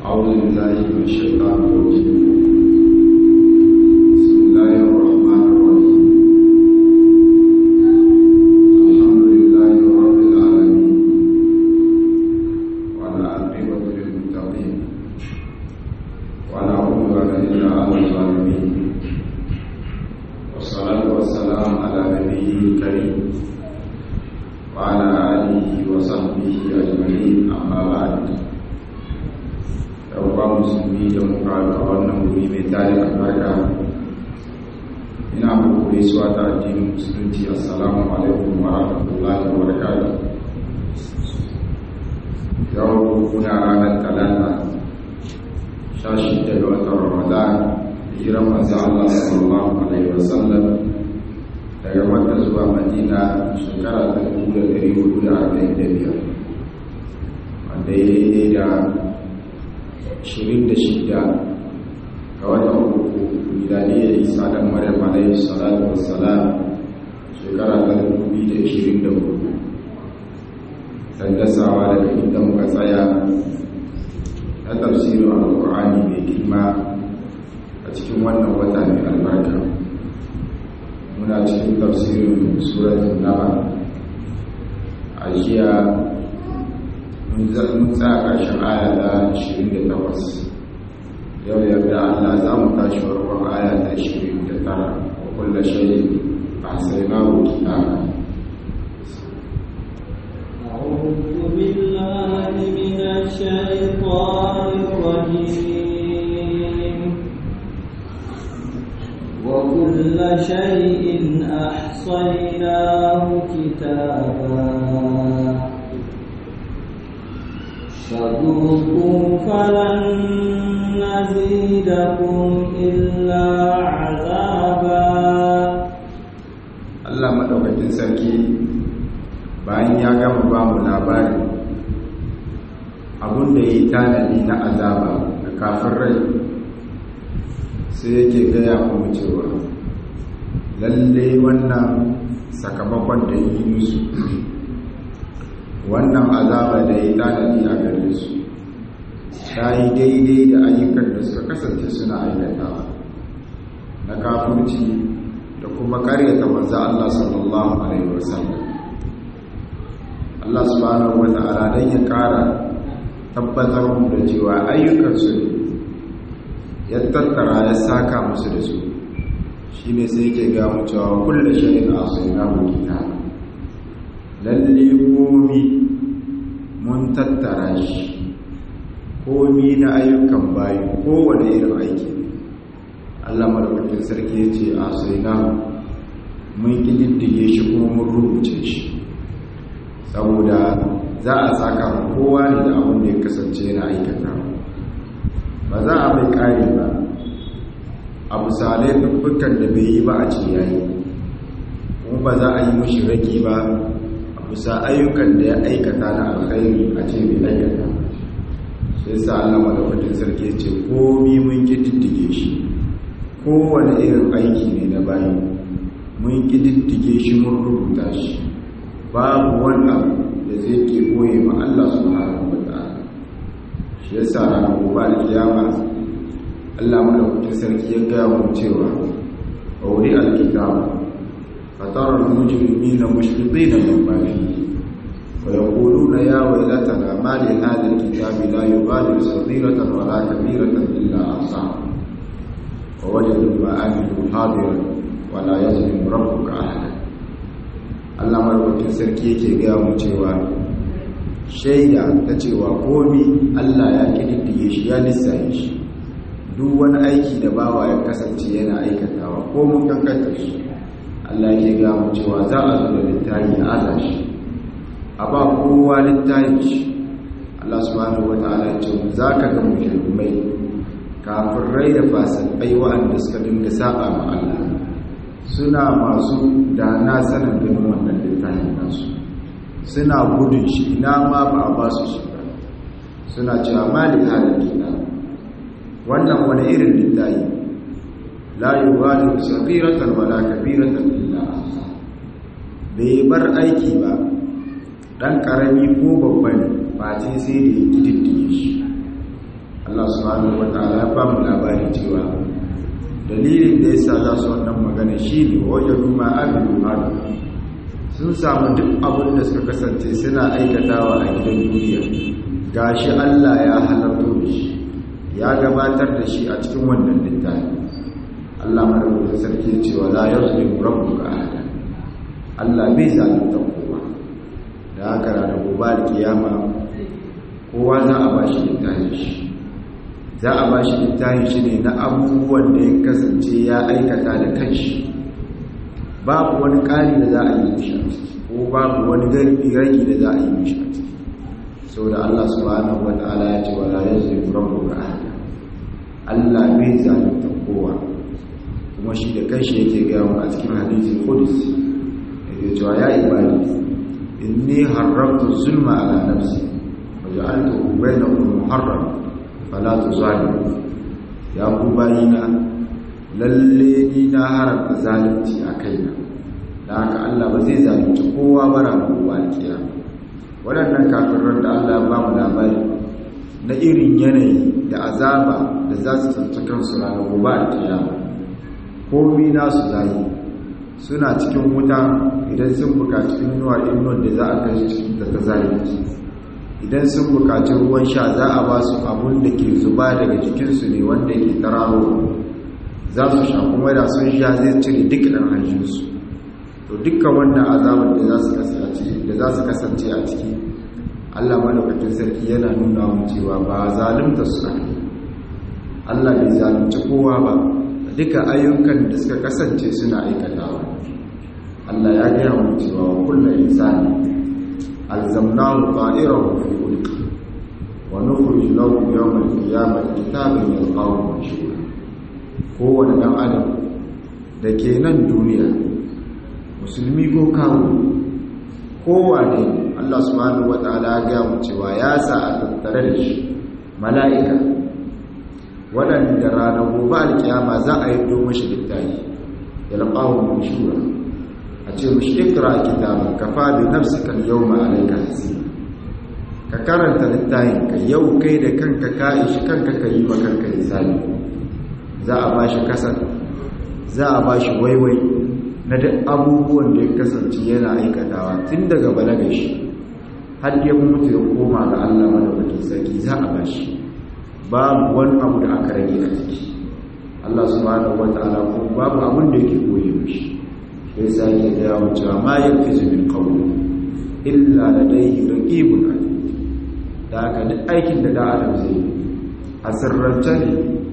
أعوذ بالله من الشيطان الرجيم بسم الله الرحمن الرحيم الحمد لله رب العالمين وعلى عاقبة للمتقين ولا عدوان إلا على الظالمين والصلاة والسلام على نبيه الكريم وعلى آله وصحبه أجمعين أما بعد ɗauka musulmi da muka a wannan wuri mai tarin albarka ina muku gaisuwa ta addinin musulunci assalamu alaikum wa rahmatullahi wa barakatuh yau kuna ranar talata sha shida ga watan ramadan hijiran manzo Allah sallallahu alaihi wa sallam daga makka zuwa madina shekara ta dubu da ɗari hudu da arba'in da biyar wanda ya daidai da 26 ga watan uku milaniyar isa da maryam alaihi salatu wassalam shekara ta 2024 dandasawa daga inda muka tsaya na tafsirin alkur'ani mai girma a cikin wannan wata mai albarka muna cikin tafsirin suratun naba a jiya mun tsaya ƙarshen aya ta 28 yau yarda Allah za mu tashi farkon aya ta 29 wa kulla shayi a sai na wuki na أعوذ بالله من الشيطان الرجيم وكل شيء أحصيناه كتابا فذوقوا فلن نزيدكم إلا عذابا Allah maɗaukakin sarki bayan ya gama ba mu labari abin da ya yi tanadi na azaba da kafin rai sai yake gaya kuma cewa lalle wannan sakamakon da yi musu wannan azaba da ya tanadi a gare su ta yi daidai da ayyukan da suka kasance suna aikatawa na kafurci da kuma karyata manzo Allah sallallahu alaihi wasallam Allah subhanahu wa ta'ala dan ya kara tabbatar mu da cewa ayyukan su ya tattara ya saka musu da su shine sai yake ga mu cewa kullu shay'in asaynahu kitaba lalle komi mun tattara shi komi na ayyukan bayi kowane irin aiki Allah madaukakin sarki ya ce a sai na mun ƙididdige shi kuma mun rubuce shi saboda za a saka kowa ne da abin da ya kasance yana aikata ba za a mai ƙari ba a misalai dukkan da bai yi ba a ce yayi kuma ba za a yi mashi ragi ba bisa ayyukan da ya aikata na alkhairi a ce bai aikata sai sa Allah madaukakin sarki ce komi mun kididdige shi kowane irin aiki ne na bayi mun kididdige shi mun rubuta shi babu wani abu da zai ke koye ma Allah subhanahu wa ta'ala shi yasa ranar gobe alkiyama Allah madaukakin sarki ya gaya mu cewa aure alkitabu فترى المجرمين مشفقين مما فيه ويقولون يا ويلتنا ما لهذا الكتاب لا يغادر صغيرة ولا كبيرة إلا أحصاها ووجدوا ما عملوا حاضرا ولا يظلم ربك أحدا Allah marwakin sarki yake gaya mu cewa shaida ta cewa komi Allah ya kididdige shi ya lissaye shi duk wani aiki da bawa ya kasance yana aikatawa ko mun kankanta shi Allah ke ga mu cewa za a zo da littafi a aza shi a ba kowa littafi shi Allah subhanahu wataala ya ce za ka ga mujrimai kafirai da fasikai wa'anda suka dinga saba ma Allah suna masu da na sanin ganin wannan littafin nasu suna gudun shi ina ma ba a ba su shi ba suna cewa malik hadal kitab wannan wani irin littafi la yughadiru saghiratan wala kabiratan illa ahsa bai bar aiki ba dan karami ko babba ne ba ce sai da ya kididdige shi Allah subhanahu wataala ya ba mu labari cewa dalilin da yasa za su wannan magana shine wajadu ma amilu hadu sun samu duk abin da suka kasance suna aikatawa a gidan duniya gashi Allah ya halarto da shi ya gabatar da shi a cikin wannan littafi Allah madaukakin sarki ya ce wa la yuzlimu rabbuka ahada Allah bai zalunta kowa da haka ranar gobe kiyama kowa za a bashi littafin shi za a bashi littafin shi ne na abubuwan da ya kasance ya aikata da kanshi babu wani ƙari da za a yi mishi a ciki ko babu wani ragi da za a yi mishi a ciki sau da Allah subhanahu wa ta'ala ya ce wa la yazlimu rabbuka ahada Allah bai zalunta kowa kuma shi da kanshi yake gaya mu a cikin hadisi qudus yake cewa ya ibadi inni haramtu zulma ala nafsi wa ja'altuhu bainakum muharram fala tuzalimu ya ku bayina lalle ni na haramta zalunci a kaina da haka Allah ba zai zalunci kowa bara na kowa alkiyama waɗannan kafirar da Allah ba mu labari na irin yanayi da azaba da za su tsanci kansu ranar gobe alkiyama komi nasu zai suna cikin wuta idan sun bukaci inuwar inuwar da za a kai cikin da ta zalunci idan sun bukaci ruwan sha za a ba su abun da ke zuba daga jikinsu ne wanda ke tararo za su sha kuma da sun sha zai cire duk ɗan hanjinsu to dukkan wannan azabar da za su kasance a ciki allah malaukakin sarki yana nuna mu cewa ba zalunta su ake allah bai zalunci kowa ba duka ayyukan da suka kasance suna aikatawa allah ya gaya mu cewa wa kulla insani alzamnahu ta'irahu fi ulqi wa nukhrij lahu yawm al-qiyamati kitaban yalqahu manshura kowane ɗan adam da ke nan duniya musulmi ko kawo kowa ne Allah subhanahu wata'ala ya gaya mu cewa ya sa a tattare da shi mala'ika waɗanda ranar gobe alkiyama za a yi domin shi littafi ya laɓawo mai shura a ce mashi ikra kitabun kafa bi nafsika yawma alayka hasiba ka karanta littafin ka yau kai da kanka ka ishi kanka ka yi ma kanka hisabi za a ba shi kasar za a ba shi waiwai na duk abubuwan da ya kasance yana aikatawa tun daga balagar shi har ya mutu ya koma ga Allah madaukakin sarki za a ba shi babu wani abu da aka rage a ciki Allah subhanahu wataala ko babu abin da yake koyi mishi sai sai ya ga yawo cewa ma yafizu min qawli illa ladayhi raqibun atid da haka duk aikin da da adam zai yi a sirrance ne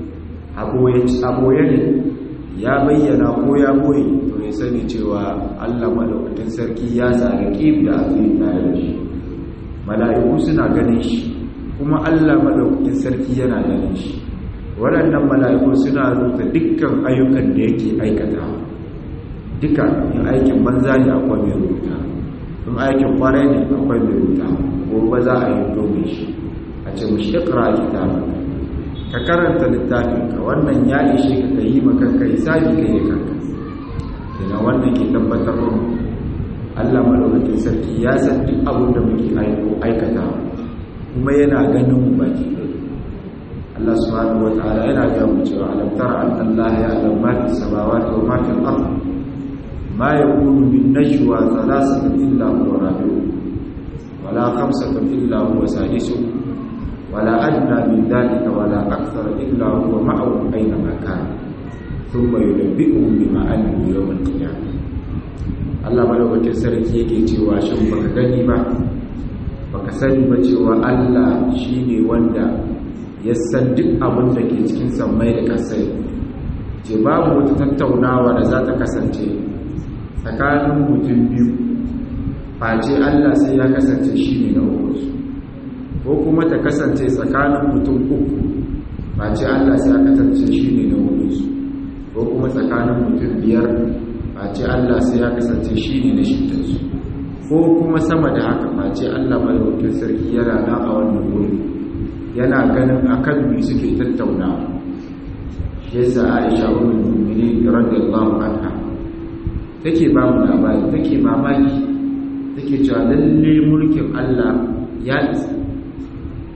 aboye ne ya bayyana ko ya boye to ya sani cewa Allah madaukakin sarki ya tsara kif da azumi tare da shi mala'iku suna ganin shi kuma Allah madaukakin sarki yana ganin shi waɗannan mala'iku suna rubuta dukkan ayyukan da yake aikata duka in aikin banza ne akwai mai rubuta in aikin kwarai ne akwai mai rubuta ko ba za a yi domin shi a ce mu shekara kitabaka ka karanta littafinka wannan ya ishe ka yi makanka hisabi kai da kanka ina wannan ke tabbatar mu Allah madaukakin sarki ya san duk abin da muke aiko aikata kuma yana ganin mu baki Allah subhanahu wataala yana ga mu cewa alam tara anna Allah ya'lamu ma fi samawati wa ma fil ard ma yakunu min najwa thalathatin illa huwa rabi'uhum wala khamsatin illa huwa sadisuhum ولا أدنى من ذلك ولا أكثر إلا هو معهم أينما كان ثم ينبئهم بما عملوا يوم القيامة Allah madaukakin sarki yake cewa shin baka gani ba baka sani ba cewa Allah shine wanda ya san duk abin da ke cikin sammai da kasai ce babu wata tattaunawa da za ta kasance tsakanin mutum biyu face Allah sai ya kasance shine na uku ko kuma ta kasance tsakanin mutum uku ba ce Allah sai aka kasance shi ne na hudunsu ko kuma tsakanin mutum biyar ba ce Allah sai ya kasance shi ne na shidansu ko kuma sama da haka ba ce Allah mai wakil sarki yana na a wannan wuri yana ganin akan me suke tattaunawa shi yasa Aisha ummul mu'minin radiyallahu anha take ba mu labari take mamaki take cewa lalle mulkin Allah ya isa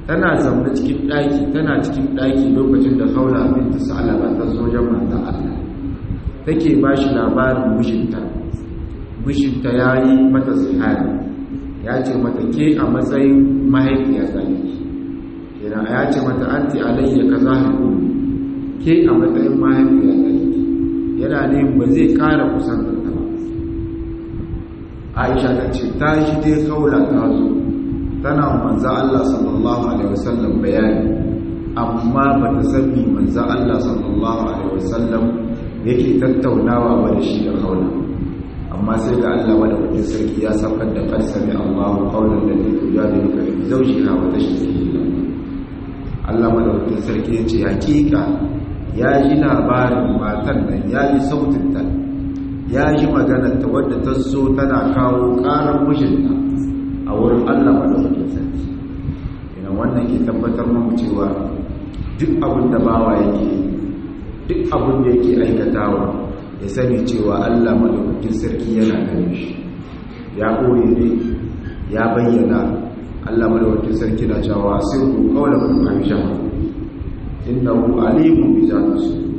tana zaune cikin ɗaki tana cikin ɗaki lokacin da haula binta sa'alaba ta zo wajen manzon Allah take ba shi labarin mijinta mijinta ya yi mata zihari ya ce mata ke a matsayin mahaifiya zaliki yana ya ce mata anti alayya ka zahiru ke a matsayin mahaifiya zaliki yana ne ba zai kara kusan da ta ba aisha ta ce ta shi dai kaula ta zo tana manza Allah sallallahu alaihi wasallam bayani amma ba ta sani manza Allah sallallahu alaihi wasallam yake tattaunawa ba da shi da kaula amma sai ga Allah wanda mutum sarki ya saukar da farsami Allahu qawlan ladhi tujadiluka fi zawjiha wa tashtaki ila Allah madaukakin sarki ya ce hakika ya ji labarin matan nan ya ji sautin ta ya ji maganar ta wadda ta zo tana kawo karar mijinta a wurin Allah madaukakin sarki ina wannan ke tabbatar mu cewa duk abin da bawa yake duk abin da yake aikatawa ya sani cewa Allah madaukakin sarki yana ganin shi ya koye ne ya bayyana Allah madaukakin sarki na cewa sirru qawlan aisha innahu alimun bi zati sudur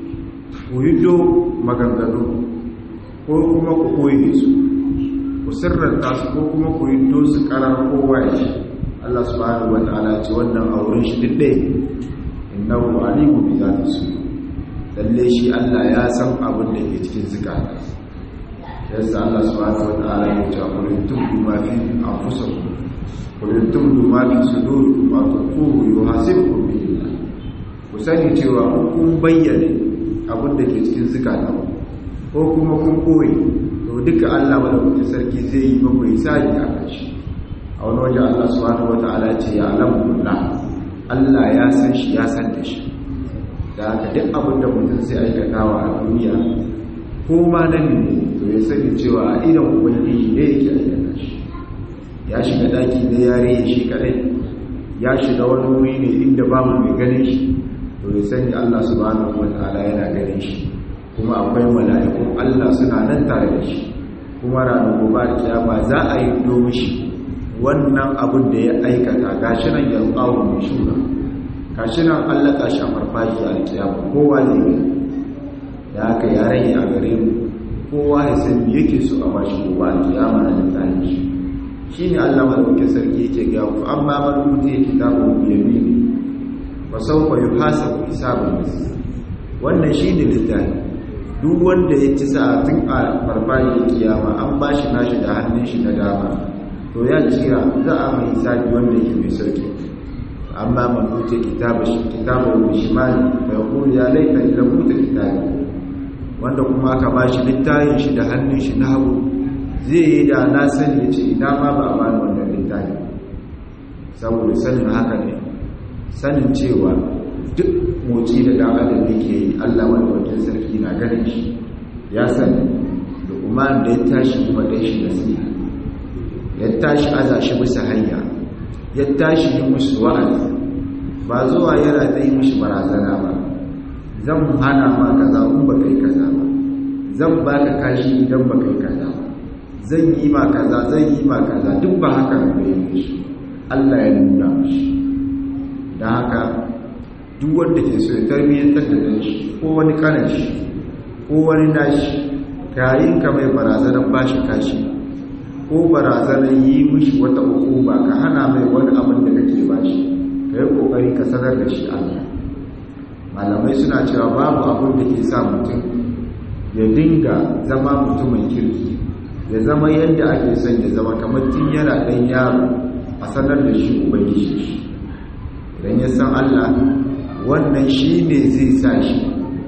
ku yido maganganu ko kuma ku koye su ku sirranta su ko kuma ku yido su karar kowa ya shi Allah subhanahu wa ta'ala ce wannan auren shi duk ɗaya innahu alimun bi zati sudur lalle shi Allah ya san abin da ke cikin zikata yadda Allah subhanahu wataala ya ce qul tubdu ma fi anfusikum qul tubdu ma fi sudurikum wa tuqulu yuhasibukum billah ku sani cewa kun bayyane abin da ke cikin zikata ko kuma kun koyi to duka Allah madaukakin sarki zai yi muku hisabi a kan shi a wani waje Allah subhanahu wataala ce ya alamu Allah ya san shi ya san da shi da haka duk abin da mutum sai aikatawa a duniya ko ma na ne to ya sani cewa a idan ubangiji ne yake aikata shi ya shiga daki da yare shi kadai ya shiga wani wuri ne inda babu mai ganin shi to ya sani Allah subhanahu wataala yana ganin shi kuma akwai mala'ikun Allah suna nan tare da shi kuma ranar gobe kiyama za a yi domin shi wannan abin da ya aikata gashi nan ya tsawo mai shura kashi nan allaka shi a farfashi a alkiyama kowa ne ne da aka ya rage a gare mu kowa ya san me yake so a bashi kowa alkiyama na littafin shi shi ne allah madaukakin sarki yake ga ku amma man mutu ya kitabu biyami ne ba sau fa yi hasa ku hisabun masu wannan shi ne littafi duk wanda ya ci sa'atun a farfashi kiyama an ba shi nashi da hannun shi na dama to ya jira za a mai hisabi wanda yake mai sauki amma man wuce kitabu bishimali bai kuri ya laita ila wuce kitabu wanda kuma aka ba shi littayin shi da hannun shi na hagu zai yi da na sani ya ce ina ma ba a bani wannan littayin saboda sanin haka ne sanin cewa duk moci da dan adam yake yi allah wanda wajen sarki na ganin shi ya sani da kuma da ya tashi kuma dai shi nasiha ya tashi aza shi bisa hanya ya tashi yi musu wa'azi ba zuwa yana ta yi mushi barazana ba zan hana ma kaza in ba kai kaza ba zan ba ka kashi idan ba kai kaza ba zan yi ma kaza zan yi ma kaza duk ba haka ba yi mishi Allah ya nuna mishi da haka duk wanda ke so ya tarbiyyantar da dan shi ko wani kanan shi ko wani nashi kayin ka mai barazanar bashi kashi ko barazanar yi mishi wata hukuma ka hana mai wani abin da kake bashi ka yi kokari ka sanar da shi Allah malamai suna cewa babu abin da ke sa mutum ya dinga zama mutumin kirki ya zama yadda ake son ya zama kamar tun yana ɗan yaro a sanar da shi ubangiji shi idan ya san Allah wannan shi ne zai sa shi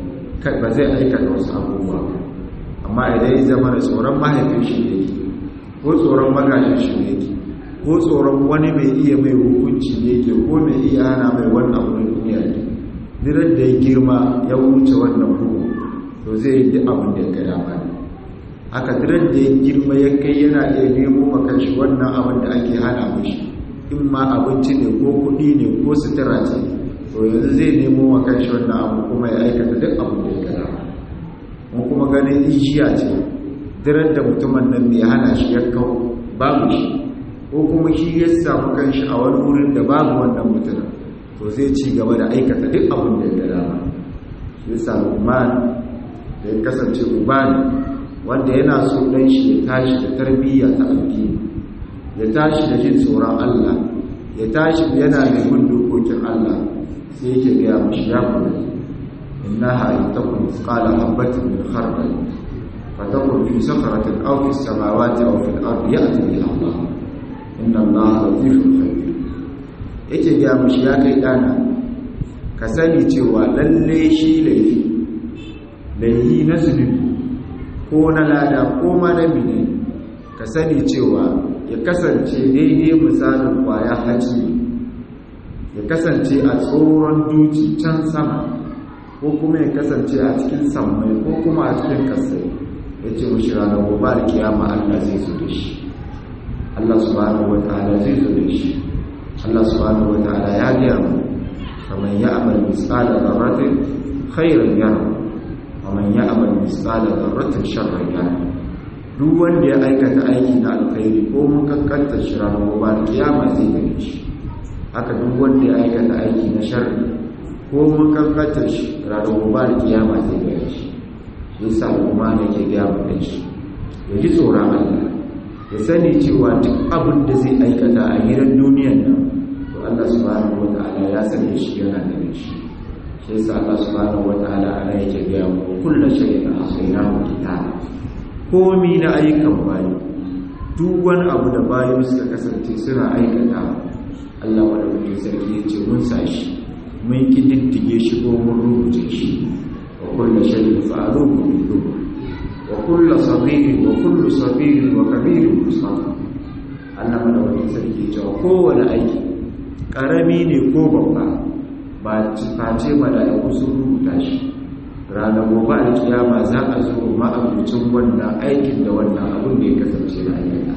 ba zai aikata wasu abubuwa amma idan ya zama da tsoron mahaifin shi ne ko tsoron magajin shi ne ko tsoron wani mai iya mai hukunci ne ke ko mai iya hana mai wannan abu na duniya ne dirar da ya girma ya wuce wannan bugu to zai yi duk abin da ya gada ba ne haka dirar da ya girma ya kai yana iya nemo makanshi wannan abin da ake hana mashi in ma abinci ne ko kuɗi ne ko sutura ce to yanzu zai nemo makanshi wannan abu kuma ya aikata duk abin da ya gada ba mun kuma ganin ijiya ce dirar da mutumin nan mai hana shi ya kawo babu shi ko kuma shi ya samu kanshi a wani wurin da babu wannan mutumin to zai ci gaba da aikata duk abin da ya dama shi yasa Luqman da ya kasance ubani wanda yana so dan shi ya tashi da tarbiyya ta addini ya tashi da jin tsoron Allah ya tashi yana da bin dokokin Allah sai yake ga mishi ya kuma innaha in takun qala habatin min khardal fatakun fi sakhratin aw fi samawati aw fil ardi ya'ti biha Allah inna Allah latifun khabir yake ga mishi ya kai dana ka sani cewa lalle shi laifi laifi na zunubi ko na lada ko ma na mine ka sani cewa ya kasance daidai misalin kwaya haji ya kasance a tsoron duci can sama ko kuma ya kasance a cikin sammai ko kuma a cikin kasai ya ce mashi ranar gobe da kiyama Allah zai zo da shi Allah subhanahu wa ta'ala zai zo da shi Allah subhanahu wa ta'ala ya gaya mu kamar ya amal misala zarratin khairan yara kamar ya amal misala zarratin sharran yara duk wanda ya aikata aiki na alkhairi ko mun kankanta shi ranar gobe da kiyama zai gane shi haka duk wanda ya aikata aiki na sharri ko mun kankanta shi ranar gobe da kiyama zai gane shi shi yasa kuma ne ke gaya mu da shi ya ji tsoron Allah ya sani cewa duk abin da zai aikata a gidan duniyan nan to Allah subhanahu wataala ya sani shi yana da shi shi yasa Allah subhanahu wataala ana yake gaya mu kullu shay'in ahsaynahu kitaba komi na ayyukan bayi duk wani abu da bayi suka kasance suna aikata Allah madaukakin sarki ya ce mun sashi mun kididdige shi ko mun rubuce shi wa kullu shay'in fa'aluhu bi dhubur wa kullu sabirin wa kullu sabirin wa kabirin musamman Allah madaukakin sarki ya ce kowane aiki karami ne ko babba ba face mala'iku sun rubuta shi ranar gobe a kiyama za a zo ma'abucin wannan aikin da wannan abin da ya kasance na aikata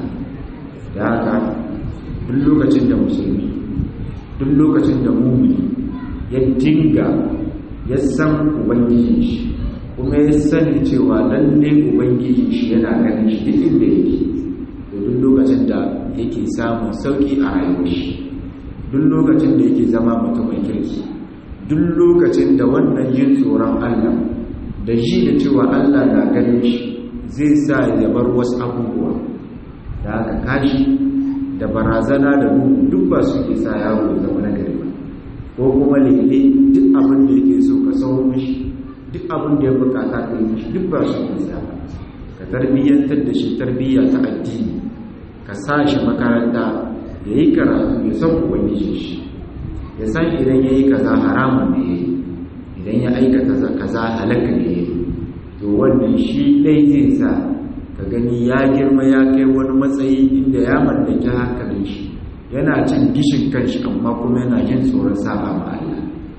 da haka duk lokacin da musulmi duk lokacin da mumini ya dinga ya san ubangiji shi kuma ya sani cewa lalle ubangiji shi yana ganin shi duk inda yake to duk lokacin da yake samun sauki a rayuwar shi duk lokacin da yake zama mutumin kirki duk lokacin da wannan yin tsoron Allah da shi da cewa Allah na ganin shi zai sa ya bar wasu abubuwa da aka kashi da barazana da duhu duk ba su ke sa yaro ya zama nagari ba ko kuma lele duk abin da yake so ka sau mishi duk abin da ya bukata ka yi mishi duk ba su ke sa ka tarbiyyantar da shi tarbiyya ta addini ka sa shi makaranta ya yi karatu ya san ubangiji shi ya san idan ya yi kaza haramun ne ya yi idan ya aikata kaza halaka ne ya yi to wannan shi ɗai zai sa ka gani ya girma ya kai wani matsayi inda ya mallaki hankalin shi yana cin gishin kanshi amma kuma yana jin tsoron saba ma Allah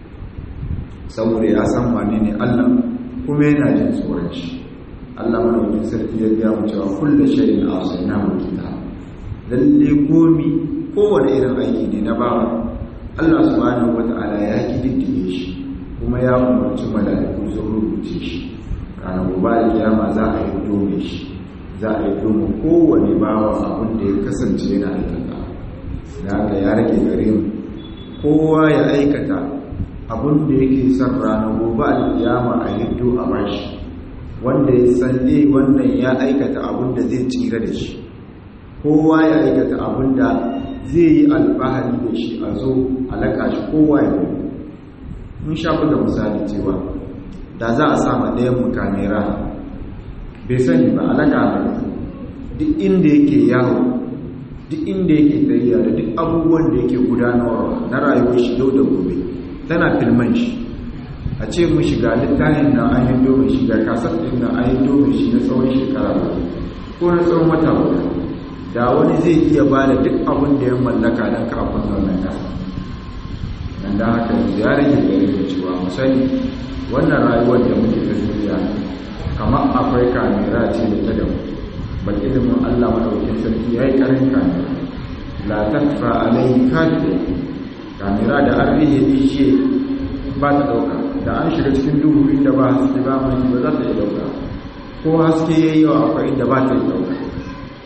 saboda ya san wane ne Allah kuma yana jin tsoron shi Allah madaukakin sarki ya gaya mu cewa kullu shay'in asaynahu kitab lalle komi kowane irin aiki ne na bawa Allah subhanahu wata'ala ya kididdige shi kuma ya umarci mala'iku sun rubuce shi ranar gobe da kiyama za a yi dome shi za a yi dome kowane bawa abin da ya kasance yana aikata da haka ya rage gare mu kowa ya aikata abin da yake son ranar gobe da kiyama a hiddo a bashi wanda ya san dai wannan ya aikata abin da zai tsira da shi kowa ya aikata abin da zai yi alfahari da shi a zo alaka shi kowa ya yi mun sha buga misali cewa da za a sama ɗayan mu kamera bai sani ba alaka ba duk inda yake yawo duk inda yake tsayiya da duk abubuwan da yake gudanarwa na rayuwar shi yau da gobe tana filman shi a ce mu shiga littafin na an yi domin shiga kasar ɗin na an yi domin shi na tsawon shekara ba ko na tsawon wata guda da wani zai iya ba da duk abin da ya mallaka don kafin wannan kasa nan da haka ya rage gari da cewa mu sani wannan rayuwar da muke ta duniya kamar akwai kamera ce da ta da mu ba ilimin allah maɗaukin sarki ya yi ƙarin kamera la takfa alayhi kadiya kamera da an rige ishe ba ta ɗauka da an shiga cikin duhu inda ba haske ba mai ba za ta yi ɗauka ko haske ya yi yawa akwai inda ba ta yi ɗauka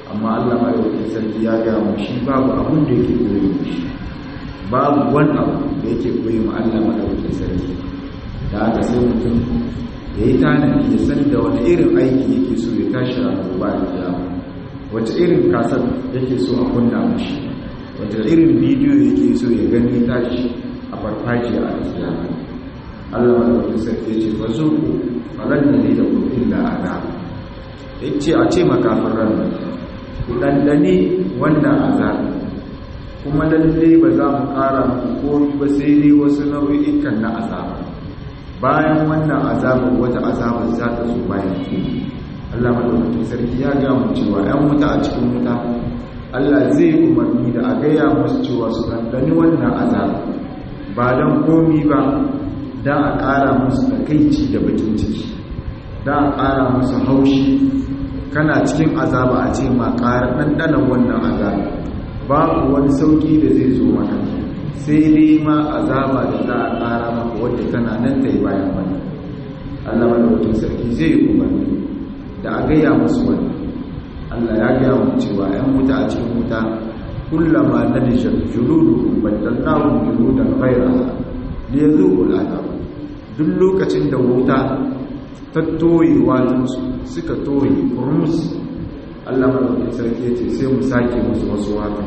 amma Allah madaukakin sarki ya ga mu shi babu abun da yake koyi shi babu wani abu da yake koyi mu Allah madaukakin sarki da haka sai mutum ya yi tanadi ya san da wani irin aiki yake so ya tashi a gobe da kiyama wace irin kasar yake so a kunna mashi wace irin bidiyo yake so ya gani tashi a farfajiya a kiyama Allah madaukakin sarki ya ce fa zuku falan ne da ku illa azab yace a ce makafin ran ku dandane wannan azab kuma lalle ba za mu kara muku komai ba sai dai wasu nau'ikan na azaba bayan wannan azabar wata azabar za ta zo bayan Allah madaukakin sarki ya ga mu cewa 'yan wuta a cikin wuta Allah zai umarni da a gaya musu cewa su dandani wannan azaba ba don komi ba don a ƙara musu takaici da bakin ciki don a ƙara musu haushi kana cikin azaba a ce ma ƙara ɗanɗanan wannan azaba babu wani sauƙi da zai zo maka sai dai ma azaba da za a ƙara maka wadda tana nan ta yi bayan wannan allah madaukakin sarki zai yi umarni da a gaya musu wannan allah ya gaya mu cewa 'yan wuta a cikin wuta kullama na nijar juludu baddallahu juludan ghairaha liyazuqul azab duk lokacin da wuta ta toye watansu suka toye kurmus Allah madaukakin sarki ya ce sai mu sake musu wasu wata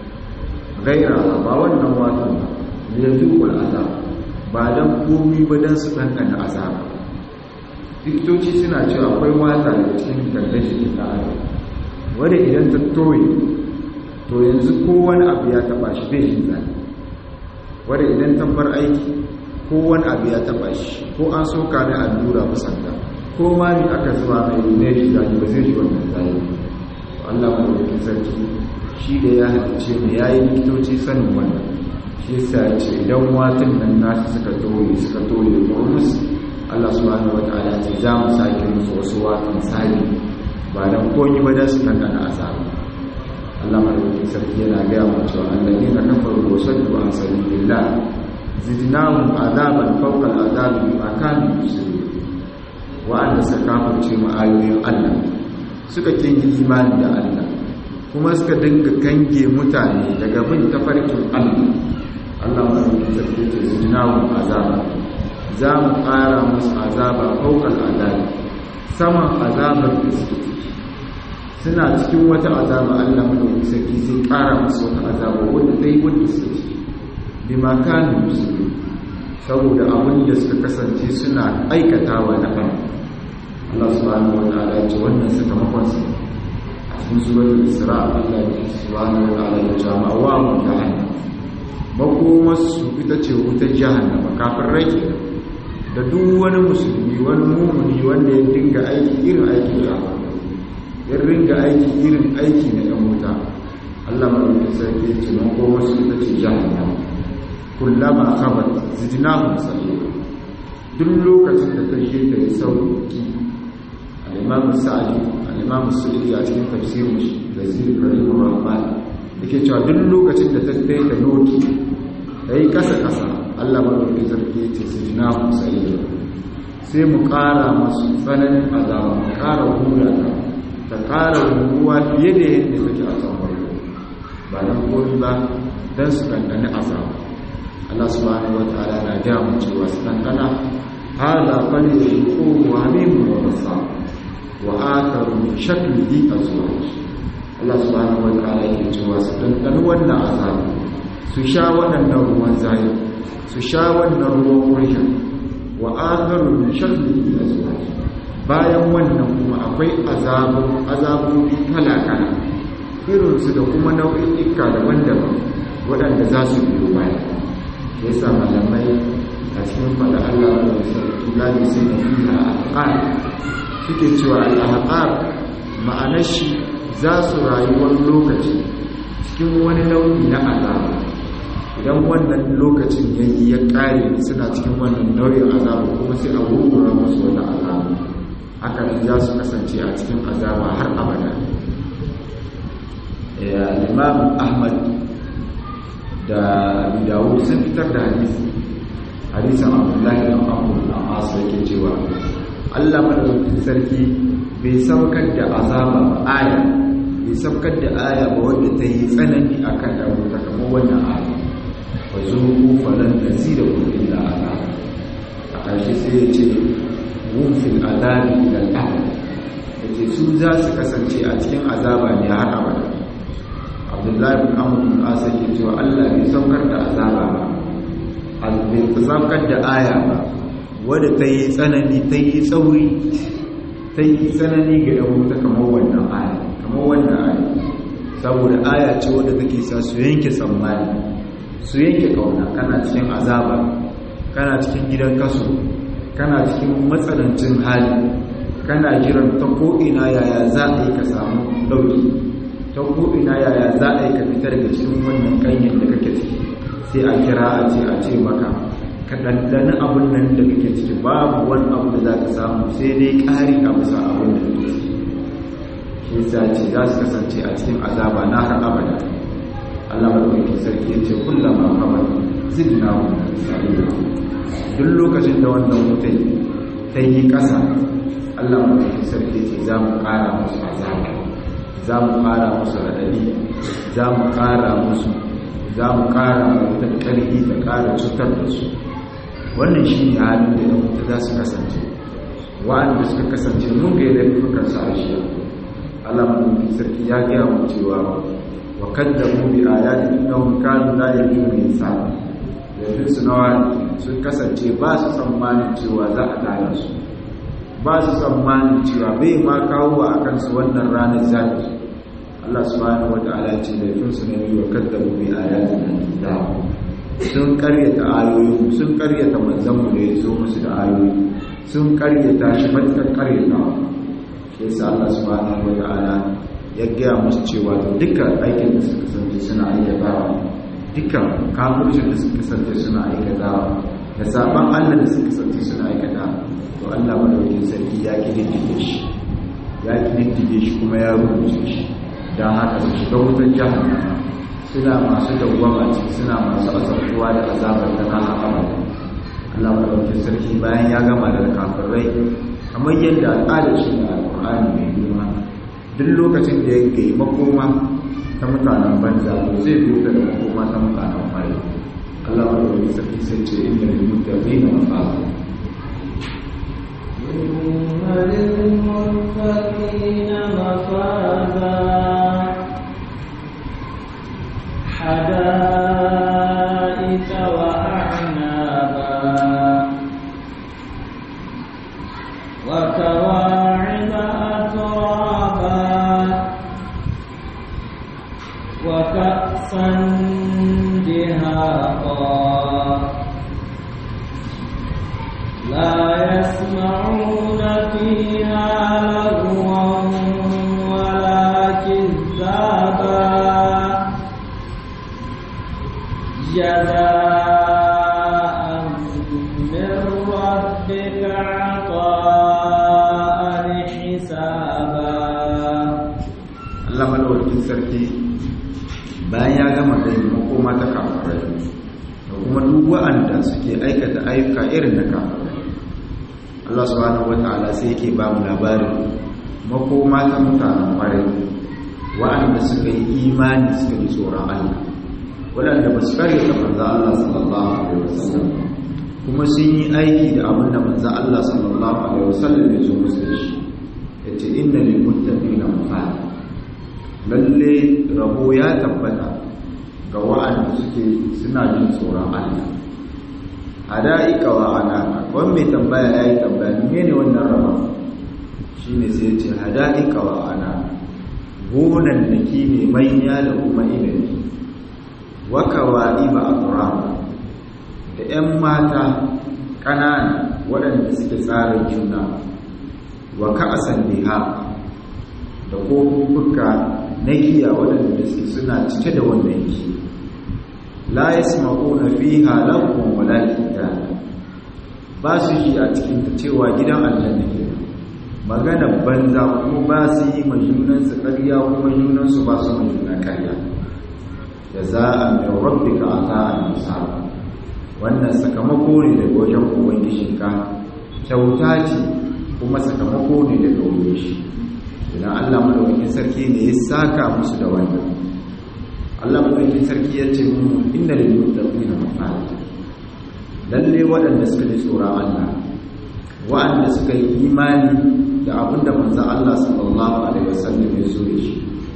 gaira ba wannan watan ba liyazuqul azab ba dan komi ba dan su ɗanɗana azaba likitoci suna cewa akwai wata da cikin gangan jikin ɗan adam wanda idan ta toye to yanzu kowane abu ya taba shi bai yin zane wadda idan tabbar aiki kowane abu ya taba shi ko an soka mai allura musanta ko ma ni aka zuwa mai ne shi zane ba zai shi wannan zane Allah mai wakil sarki shi da ya halice mu ya yi likitoci sanin wannan shi yasa ce idan watan nan nasu suka toye suka toye ko musu Allah subhanahu wataala ce za mu sake musu wasu watan sabi ba dan koyi ba da su kankana azabu Allah madaukakin sarki yana gaya mu cewa annabi na kafaru wa saddu an sabilillah zidnahum azaban fawqa al'azabi bima kanu yusirun wa an sakafarce mu ayoyin Allah suka kinyi imani da Allah kuma suka dinga kange mutane daga bin tafarkin Allah Allah madaukakin sarki ce zidnahum azaban za mu ƙara musu azaba fawqa al'azabi saman azabar da suke suna cikin wata azaba Allah madaukakin sarki zai kara musu wata azaba wanda zai wanda suke bi ma kanu musulmi saboda abin da suka kasance suna aikatawa na kan Allah subhanahu wa ta'ala ya ce wannan sakamakon sa a cikin suratul isra Allah subhanahu wa ta'ala ya ce ma wa mu jahannam makomar su ita ce wutar jahannama kafin rake da duk wani musulmi wani mumuni wanda ya dinga aiki irin aikin jahannama ya ringa aiki irin aiki na ‘yan wuta Allah maɗauki sarki ce man koma su ita ce jahannam kullama khabat zidnahum sa'ira duk lokacin da ta je ta yi sauki al-imam sa'di al-imam sa'di a cikin tafsirin shi da zikr rahimah rahman yake cewa duk lokacin da ta kai ta noki ta yi kasa kasa Allah maɗauki sarki ce zidnahum sa'ira sai mu ƙara masu tsananin azaba mu ƙara hura ta ƙara ruwa fiye da yadda take a can farko ba don komi ba don su ɗanɗani azaba Allah subhanahu wa ta'ala na gaya mu cewa su ɗanɗana hada fali da shi ko wa mimu wa basa wa akaru min shaklihi azwaj Allah subhanahu wa ta'ala yake cewa su ɗanɗani wannan azaba su sha waɗannan ruwan zayi su sha wannan ruwan kurya wa akaru min shaklihi azwaj bayan wannan kuma akwai azabobi kala-kala irinsu da kuma nau'i'ika daban-daban waɗanda za su biyo baya ya sa malamai a cikin faɗa Allah da sarki gani sai da fiye a haƙar suke cewa al'ahaqar ma'anar shi za su rayuwar lokaci cikin wani nau'i na azaba idan wannan lokacin ya yi ya ƙare suna cikin wannan nau'in azaba kuma sai a gurgura musu wata azaba haka za su kasance a cikin azaba har abada imam ahmad da abu dawud sun fitar da hadisi hadisan abdullahi da abu na masu yake cewa allah madaukakin sarki bai saukar da azaba ba aya bai sabkar da aya ba wanda ta yi tsanani akan ɗan wuta kamar wannan aya fa zuku falan nazirakum illa azab a ƙarshe sai ya ce wufin azabi ilal abad yace su za su kasance a cikin azaba ne har abada abdullahi bin amr bin asa ke cewa Allah bai saukar da azaba ba bai saukar da aya ba wadda ta yi tsanani ta yi tsauri ta yi tsanani ga yan wuta kamar wannan aya kamar wannan aya saboda aya ce wadda take sa su yanke tsammani su yanke kauna kana cikin azaba kana cikin gidan kaso kana cikin matsanancin hali kana jiran ta ko'ina yaya za a yi ka samu ɗauki ta ko'ina yaya za a yi ka fitar da cikin wannan kanyin da kake ciki sai a kira a ce a ce maka ka ɗanɗani abin nan da kake ciki babu wani abu da za ka samu sai dai ƙari a bisa abin da kake ciki shi sa ce za su kasance a cikin azaba na har abada Allah madaukakin sarki ya ce kullama kamar zidna wa sa'ida duk lokacin da wannan mutai ta yi ƙasa Allah madaukakin sarki ce za mu ƙara musu azaba za mu ƙara musu raɗaɗi za mu ƙara musu za mu ƙara mutan ƙarfi da ƙara cutar da su wannan shi ne halin da ya mutu za su kasance wa'anda suka kasance mun ga yadda fukan sa shi Allah madaukakin sarki ya gaya mu cewa wa kaddamu bi ayati innahum kanu la yarjuna insana yanzu su nawa sun kasance ba su tsammanin cewa za a tara su ba su tsammanin cewa bai ma kawo a kansu wannan ranar zafi Allah subhanahu wa ta'ala ce da yafin su ne wa kaddamu bi ayatin kitab sun karyata ayoyi sun karyata manzon mu da ya zo musu da ayoyi sun karyata shi matakar karyata shi yasa Allah subhanahu wa ta'ala ya gaya musu cewa dukkan aikin da suka kasance suna aikatawa dukkan kafircin da suka kasance suna aikatawa da saban Allah da suka kasance suna aikata to Allah madaukakin sarki ya kididdige shi ya kididdige shi kuma ya rubuce shi don haka su shiga wutar jahannama suna masu dawwama ciki suna masu azabtuwa da azabar da na abada Allah madaukakin sarki bayan ya gama da kafirai kamar yadda al'adar shi da alƙur'ani mai girma duk lokacin da ya gai makoma ta mutanen banza to zai duka da makoma ta mutanen fari Allah wa da sarki sai ce inda da mutane na mafaza إن للمتقين مفازا حدائق وأعنابا وكواعب أترابا وكأسا دهاقا لا يسمعون فيها لغوا ولا كذابا جزاء من ربك عطاء حسابا Allah madaukakin sarki bayan ya gama da makoma ta kafirai da kuma duk wa'anda suke aikata ayyuka irin na kafirai Allah subhanahu wata'ala sai yake ba mu labarin makoma ta mutanen kwarai wa'anda suka yi imani suka yi tsoron Allah waɗanda ba su kare ta manzo Allah sallallahu alaihi wasallam kuma sun yi aiki da abin da manzo Allah sallallahu alaihi wasallam ya zo musu da shi yace inna lil muttaqina mafaz lalle rabo ya tabbata ga wa'anda suke suna jin tsoron Allah hada'ika wa ana wani mai tambaya ya yi tambaya ne wannan raba shi ne sai ce hada'ika wa ana gonan da ki ne manya da kuma inabi waka wa'i ba a turaba da 'yan mata ƙanana waɗanda suke tsarin juna wa ka'asan liha da kofuka na giya waɗanda suke suna cike da wannan giya la yasma'una fiha lahum wala kitaba ba su yi a cikin ta cewa gidan aljanna ke magana banza kuma ba su yi ma junan su ƙarya kuma junan su ba su ma juna ƙarya jaza'an min rabbika ata'an musaba wannan sakamako ne daga wajen ubangijinka kyauta ce kuma sakamako ne daga wajen shi idan Allah madaukakin sarki ne ya saka musu da wannan Allah madaukakin sarki ya ce mu inna lil muttaqina mafaza lalle waɗanda suka ji tsoron Allah waɗanda suka yi imani da abinda manzo Allah sallallahu alaihi wasallam ya zo da shi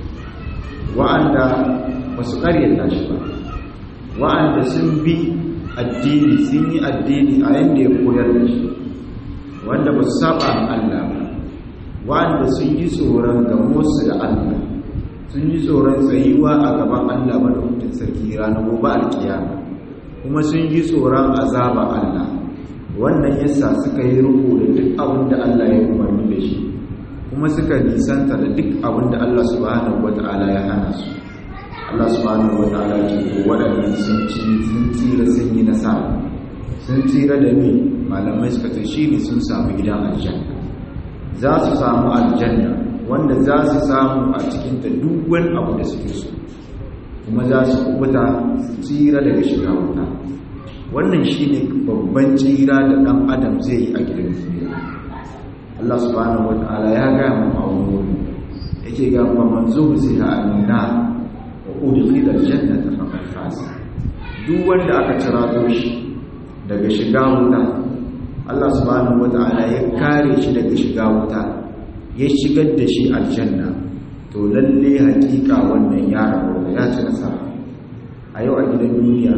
waɗanda ba su ƙaryata shi ba waɗanda sun bi addini sun yi addini a yadda ya koyar da shi wanda ba su saba Allah ba wanda sun yi tsoron gamosu da Allah sun yi tsoron tsayuwa a gaban Allah madaukakin sarki ranar gobe alkiyama kuma sun yi tsoron azaba Allah wannan yasa suka yi ruku da duk abin da Allah ya umarni da shi kuma suka nisanta da duk abin da Allah subhanahu wata'ala ya hana su Allah subhanahu wata'ala ce ko waɗannan sun ci sun tsira sun yi nasara sun tsira da ni malamai suka ce shi ne sun samu gidan aljanna za su samu aljanna wanda za su samu a cikinta duk wani abu da suke so kuma za su kubuta su tsira daga shiga wuta wannan shi ne babban tsira da ɗan adam zai yi a gidan duniya Allah subhanahu wa ta'ala ya gaya mu a wani wuri yake ga fa manzo zai ha amina wa udkhila aljannata faqad faza duk wanda aka cira shi daga shiga wuta Allah subhanahu wata'ala ya kare shi daga shiga wuta ya shigar da shi aljanna to lalle hakika wannan ya rabu ya ci nasara a yau a gidan duniya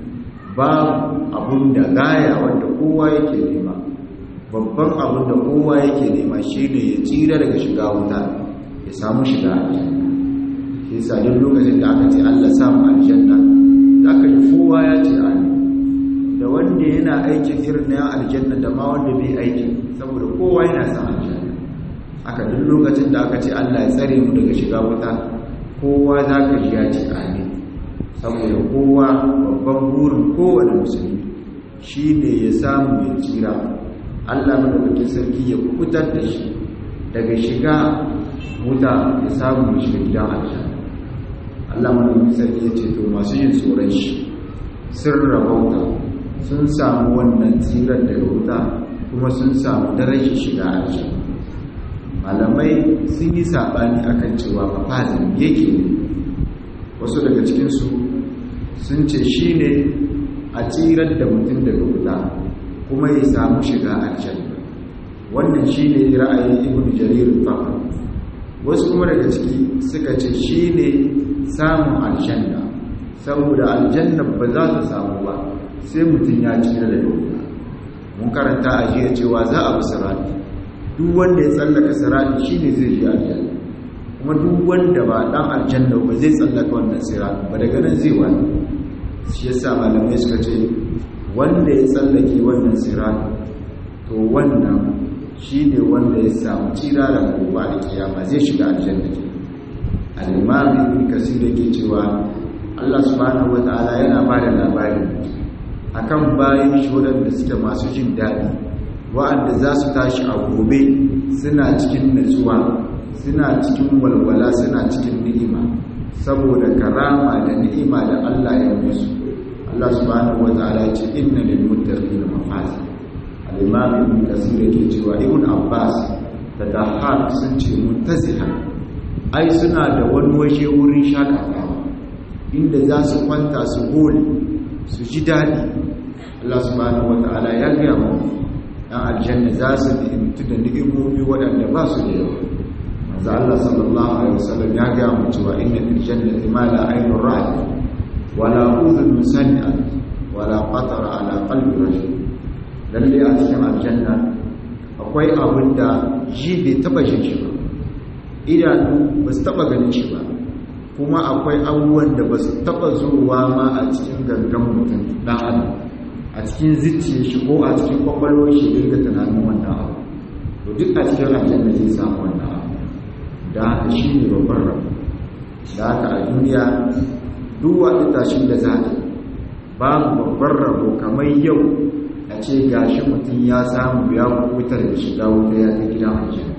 babu abun da gaya wanda kowa yake nema babban abun da kowa yake nema shine ya tsira daga shiga wuta ya samu shiga aljanna shi yasa duk lokacin da aka ce Allah samu aljanna zaka ji kowa ya ce amin da wanda yana aikin irin na aljanna da ma wanda bai aikin saboda kowa yana san aljanna aka duk lokacin da aka ce Allah ya tsare mu daga shiga wuta kowa za ka ji ya ce amin saboda kowa babban burin kowane musulmi shi ne ya samu ya tsira Allah madaukakin sarki ya kubutar da shi daga shiga wuta ya samu ya shiga gidan aljanna Allah madaukakin sarki ya ce to masu yin tsoron shi sun rabauta sun samu wannan tsirar daga wuta kuma sun samu darajar shiga aji malamai sun yi saɓani akan cewa mafazin yake ne wasu daga cikinsu sun ce shi ne a tsirar da mutum daga wuta kuma ya samu shiga aljanna wannan shi ne ra'ayin ibn jarir fahim wasu kuma daga ciki suka ce shi ne samun aljanna saboda aljanna ba za ta samu ba sai mutum ya cire da wuta mun karanta a jiya cewa za a bi sirati duk wanda ya tsallaka sirati shine zai je aljanna kuma duk wanda ba dan aljanna ba zai tsallaka wannan sirati ba daga nan zai wani shi yasa malamai suka ce wanda ya tsallake wannan sirati to wannan shine wanda ya samu tsira da gobe da kiyama zai shiga aljanna ke al-imam ibn kasir yake cewa Allah subhanahu wataala yana ba da labarin akan bayan shi waɗanda suke masu jin daɗi wa'anda za su tashi a gobe suna cikin natsuwa suna cikin walwala suna cikin ni'ima saboda karama da ni'ima da Allah ya musu Allah subhanahu wata'ala ya ce inna lil muttaqina mafaza al-imam ibn kasir yake cewa ibn abbas da dahar sun ce muntaziha ai suna da wani waje wurin shakatawa inda za su kwanta su gole su ji daɗi Allah subhanahu wata'ala ya gaya mu ɗan aljanna za su ni'imtu da ni'imomi waɗanda ba su da yawa manzo Allah sallallahu alaihi wasallam ya gaya mu cewa inna fil jannati ma la aynun ra'at wala udhun sami'at wala qatara ala qalbi rajul lalle a cikin aljanna akwai abin da ji bai taba jin shi ba idanu ba su taba ganin shi ba kuma akwai abubuwan da ba su taba zuwa ma a cikin gangan mutum dan adam a cikin zuciya shi ko a cikin kwakwalwar shi dinga tunanin wannan abu to duk a cikin aljanna zai samu wannan abu da haka shi ne babban rabu da haka a duniya duk wani tashin da za ta babu babban rabo kamar yau a ce gashi mutum ya samu ya kubutar da shiga wuta ya ta gidan aljanna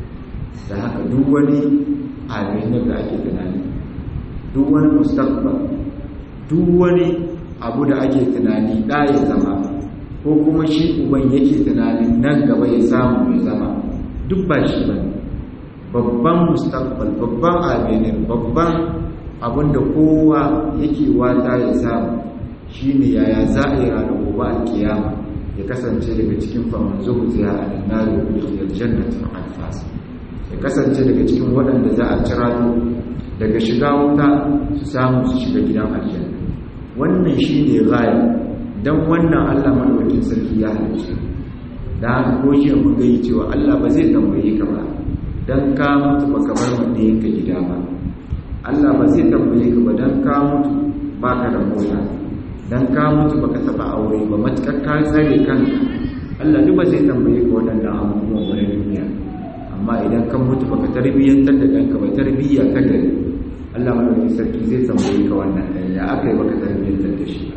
da haka duk wani abin da ake tunani duk wani mustaqbal duk wani abu da ake tunani da ya zama ko kuma shi uban yake tunanin nan gaba ya samu ya zama duk ba shi ba babban mustaqbal babban abinin babban abinda kowa yake wata ya samu shine yaya za a yi ranar gobe a kiyama ya kasance daga cikin faman zuhu zai a nari da jannatin alfasa ya kasance daga cikin waɗanda za a cira daga shiga wuta su samu su shiga gidan aljanna wannan shine gaya dan wannan Allah madaukakin sarki ya halice da haka ko shi mun ga cewa Allah ba zai tambaye ka ba dan ka mutu baka bar wanda yake gida ba Allah ba zai tambaye ka ba dan ka mutu baka da mota dan ka mutu baka taba aure ba matakar ka tsare kanka Allah duk ba zai tambaye ka waɗannan abubuwan wani duniya amma idan kan mutu baka tarbiyyantar da kanka ba tarbiyya ta gari Allah madaukakin sarki zai tambaye ka wannan ɗan ya aka yi baka tarbiyyantar da shi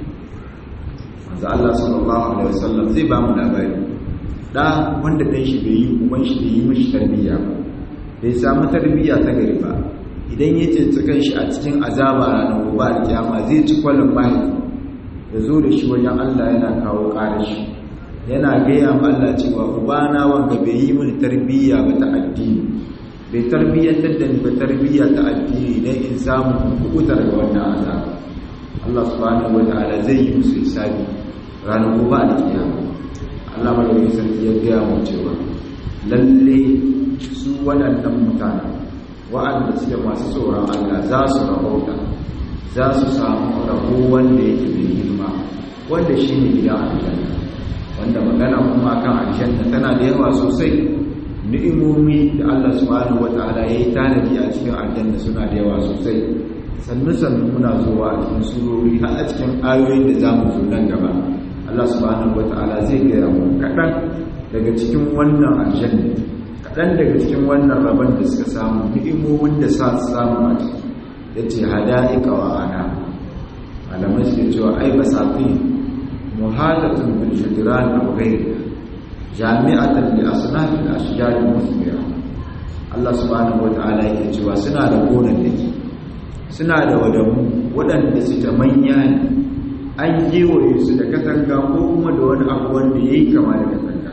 manzo Allah sallallahu alaihi wasallam zai ba mu labari da wanda dan shi bai yi uban shi bai yi mishi tarbiyya ba bai samu tarbiyya ta gari ba idan ya tsinci kanshi a cikin azaba ranar gobe alkiyama zai ci kwallon mahaifi ya zo da shi wajen Allah yana kawo ƙarashi yana gaya ma Allah cewa ubana wanda bai yi mini tarbiyya ba ta addini bai tarbiyyantar da ni ba tarbiyya ta addini dan in samu kubutar ga wannan azaba Allah subhanahu wataala zai yi musu hisabi ranar gobe alkiyama Allah madaukakin sarki ya gaya mu cewa lalle su waɗannan mutanen wa'anda suke masu tsoron Allah za su rahota za su samu rabo wanda yake mai girma wanda shi ne gidan aljanna wanda magana kuma kan aljanna tana da yawa sosai ni'imomi da Allah subhanahu wata'ala ya yi tanadi a cikin aljanna suna da yawa sosai sannu sannu muna zuwa a cikin surori har a cikin ayoyin da za mu zo nan gaba Allah subhanahu wata'ala zai gaya mu kaɗan daga cikin wannan aljanna kaɗan daga cikin wannan rabon da suka samu ni'imomin da sa su samu a ciki ya ce hada'ika wa ana malamai suke cewa ai basafi muhadatun bil jidran aw ghayriha jami'atan li asnaf al ashjar al musmira Allah subhanahu wa ta'ala yake cewa suna da gonan dake suna da wadamu waɗanda suke manya ne an gewaye su da katanga ko kuma da wani abu wanda yayi kama da katanga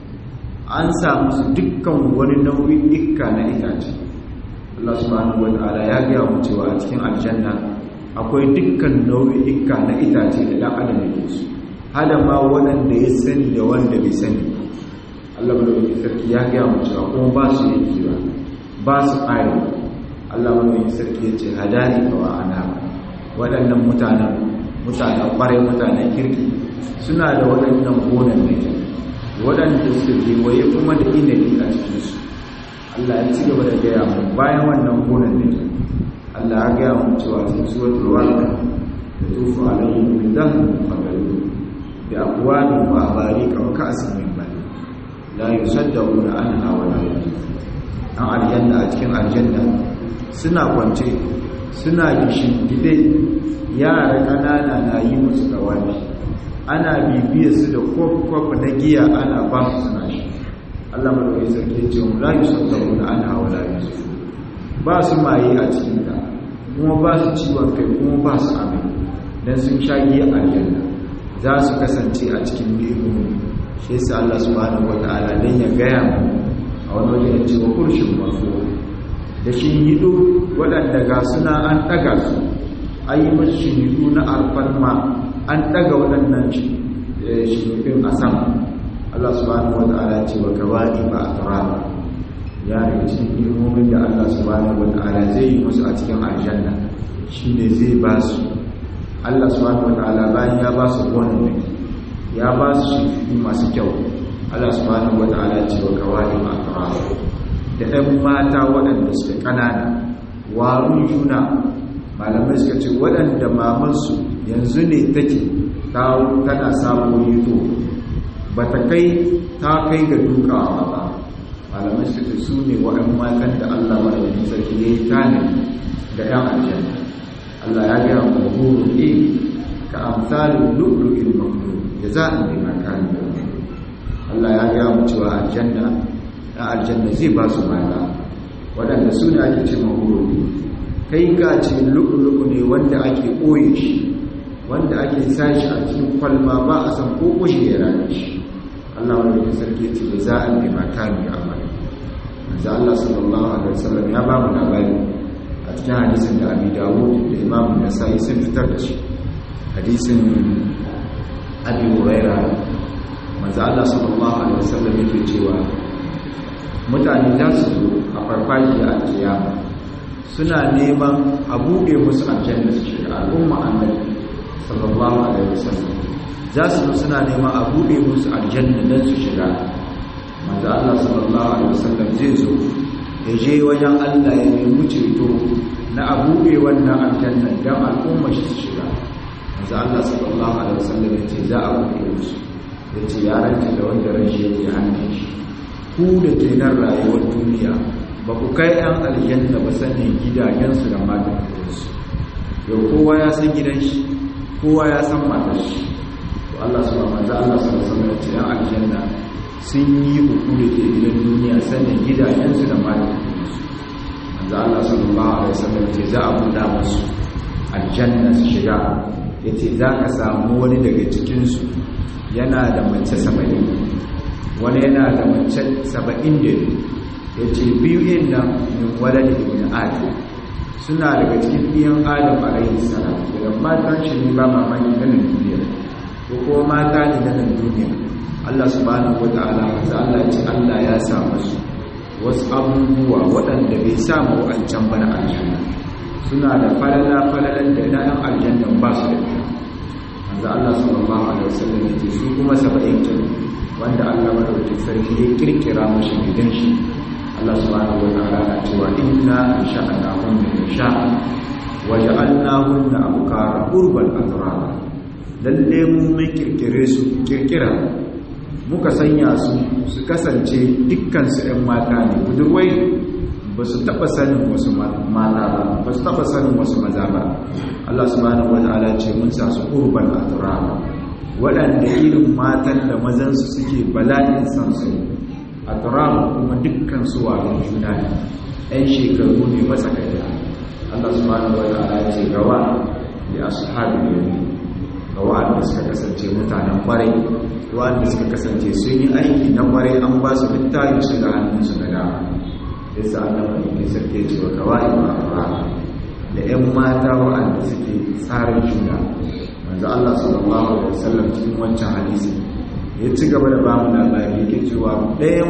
an samu su dukkan wani nau'in ikka na itace Allah subhanahu wataala ya gaya mu cewa a cikin aljanna akwai dukkan nau'ika na itace da dan adam yake su hada ma waɗanda ya sani da wanda bai sani Allah madaukakin sarki ya gaya mu cewa kuma ba su yake ba ba su ƙari Allah madaukakin sarki ya ce hadani wa ana waɗannan mutanen mutanen ƙwarai mutanen kirki suna da waɗannan gonan da ke waɗanda suka kewaye kuma da inabi a cikinsu Allah ya ci gaba da gaya mu bayan wannan gonan da ke Allah ya gaya mu cewa cikin suratul waqi'a da tufu alaihim min dahm fagalu bi aqwalin wa abarika wa ka'sin min mali la yusaddaquna anha wa la yunzifun an aljanna a cikin aljanna suna kwance suna gishin gide yara kanana na yi musu dawani ana bibiyar su da kwaf na giya ana ba su suna shi Allah madawai sarki ya ce mu la yusaddaru na ana wa la yusu ba su maye a cikin ta kuma ba su ciwon kai kuma ba su amai dan sun sha giya aljanna za su kasance a cikin ni'imomi shi yasa Allah subhanahu wataala dan ya gaya mu a wani waje ya ce wa kurshin mafuwa da shi yido waɗanda ga suna an ɗaga su an yi masu shinidu na alfarma an ɗaga waɗannan shinidun a sama Allah subhanahu wa ta'ala ce wa gawaɗi ba a turaba ya daga cikin ilmomin da Allah subhanahu wa ta'ala zai yi musu a cikin aljanna shi ne zai ba su Allah subhanahu wa ta'ala bayan ya ba su gonan ya ba su shinidu masu kyau Allah subhanahu wa ta'ala ce wa gawaɗi ba a turaba da ɗan mata waɗanda suke ƙanana warun juna malamai suka ce waɗanda mamansu yanzu ne take tana samun yito ba ta kai ta kai ga dukawa ba malamai suka ce su ne waɗan matan da allah maɗaukin sarki ya yi tani da ‘yan aljanna allah ya gaya wa horo ne ka amsalin lu'lu'in makonu ya za a ne makani da allah ya gaya mu cewa aljanna na aljanna zai ba su mata waɗanda su ne ake ce mahurori kai ka ce lu'ulu'u ne wanda ake ɓoye shi wanda ake sashi a cikin kwalma ba a san ko kushe ya rane shi allah wanda ya sarki ce da za a ne mata ne amali manzo Allah sallallahu alaihi wasallam ya ba mu labari a cikin hadisin da Abi Dawud da Imam Nasa'i sun fitar da shi hadisin Abi Hurairah manzo Allah sallallahu alaihi wasallam yake cewa mutane za su zo a farfajiya a kiyama suna neman a buɗe musu aljanna su shiga al'umma annabi sallallahu alaihi wasallam za su zo suna neman a buɗe musu aljanna don su shiga manzo Allah sallallahu alaihi wasallam zai zo ya je wajen Allah ya nemi ceto na a buɗe wannan aljanna don al'umma shi su shiga manzo Allah sallallahu alaihi wasallam ya ce za a buɗe musu ya ce ya ranta da wanda rashi yake hannun shi ku da ke nan rayuwar duniya ba ku kai ‘yan aljanna ba sanin gidajensu da matansu yau kowa ya san gidan shi kowa ya san matar shi to Allah su ba manzo Allah su ba sanar ce ‘yan aljanna sun yi huku da ke gidan duniya sanin gidajensu da matansu manzo Allah sallallahu alaihi wasallam ce za a buɗa musu aljanna su shiga yace za ka samu wani daga cikinsu yana da mace saba'in wani yana da mace saba'in da ya ce biyu yin nan min wadda ibn adam suna daga cikin biyan adam a rayu salam daga matan shi ne ba mamaki na nan duniya ko kuma mata ne na nan duniya Allah subhanahu wa ta'ala wata Allah ce Allah ya sa masu wasu abubuwa waɗanda bai samu wa'ancan bana aljanna suna da falala falalan da na yan aljanna ba su da ita manzo Allah sallallahu alaihi wasallam ya ce su kuma 70 wanda Allah madaukakin sarki ya kirkira mashi gidan shi Allah subhanahu wa ta'ala na cewa inna insha'nahum min insha'a wa ja'alnahunna abkara urban atraba lalle mu mai kirkire su kirkira muka sanya su su kasance dukkan su ɗan mata ne budurwai ba su taɓa sanin wasu mata ba ba su taɓa sanin wasu maza ba Allah subhanahu wa ta'ala ce mun sa su urban atraba waɗanda irin matan da mazansu suke bala'in san su a turamu kuma dukkan su wa juna ne ɗan shekaru ne matsakaita Allah subhanahu wa ta'ala ya ce gawa ya ashabi ne gawa da suka kasance mutanen kwarai wanda suka kasance sun yi aiki na kwarai an ba su littafi su ga hannunsu na dama yasa Allah mai sarki ya ce wa kawai ba da 'yan mata wa'anda suke tsarin juna manzo Allah sallallahu alaihi wasallam cikin wancan hadisi ya ci gaba da ba mu labari yake cewa ɗayan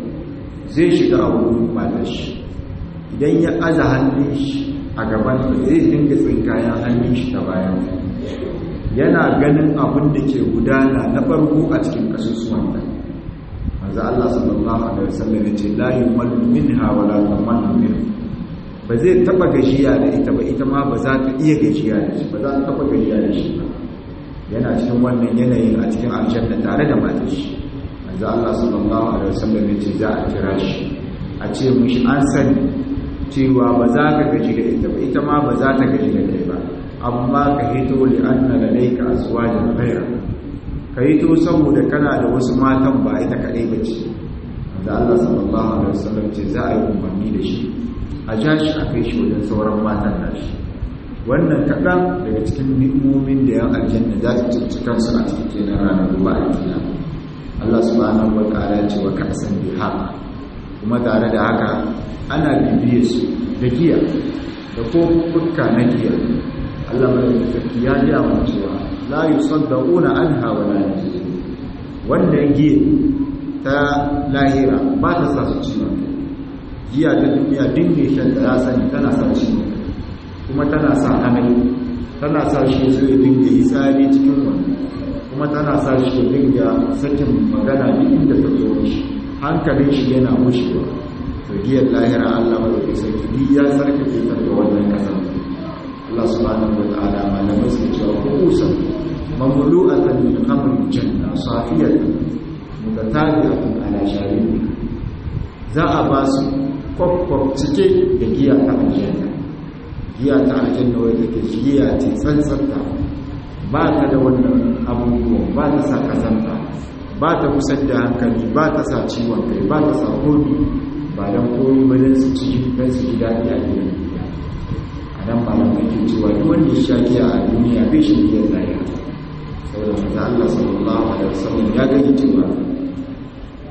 zai shiga a wurin matar shi idan ya aza hannun shi a gaban sa zai dinga tsinkayen hannun shi ta bayan yana ganin abin da ke gudana na farko a cikin kasusuwan ta manzo Allah sallallahu alaihi wasallam ya ce la yumallu minha wa la tamallu minhu ba zai taba gajiya da ita ba ita ma ba za ta iya gajiya da shi ba za ta taba gajiya da shi ba yana cikin wannan yanayin a cikin aljanna tare da matar shi manzo Allah sallallahu alaihi wasallam ya ce za a kira shi a ce mushi an sani cewa ba za ka gaji da ita ba ita ma ba za ta gaji da kai ba amma ka hito li anna ladayka azwajan ghayra ka hito saboda kana da wasu matan ba ita kadai bace manzo Allah sallallahu alaihi wasallam ce za a yi umarni da shi a ja shi a kai shi wajen sauran matan nashi wannan kaɗan daga cikin ni'imomin da yan aljanna za su cinci kansu a cikin kenan ranar ruwa a kiyama Allah subhanahu wa ta'ala ya ce wa ka'san bi haka kuma tare da haka ana bibiye su da giya da kofuffuka na giya Allah mai sarki ya ji mu cewa la yusaddauna anha wa la yajizun wanda giya ta lahira ba ta sa su ciwon giya ta duniya dinne shan da ya sani tana sa ciwon kuma tana sa amai tana sa shi zai dinga yi tsari cikin wani kuma tana sa shi dinga sakin magana duk inda ta zo shi hankalin shi yana mushewa to giyar lahira Allah ba da sarki duk ya sarkake ta da wannan kasar Allah subhanahu wa ta'ala malamai su cewa kusan mamlu'atan min khamrin janna safiyatan mutatabi'atun ala sharibi za a ba su kwakwak cike da giya ta aljanna giya ta aljanna wadda ke giya ce tsantsanta ba ta da wannan abubuwan ba ta sa kazanta ba ta kusan da hankali ba ta sa ciwon kai ba ta sa komi ba don komi ba don su ci don su ji daɗi a gidan duniya a nan malamai ke cewa duk wanda ya sha giya a duniya bai shi giyar lahira saboda maza Allah sallallahu alaihi wasallam ya gani cewa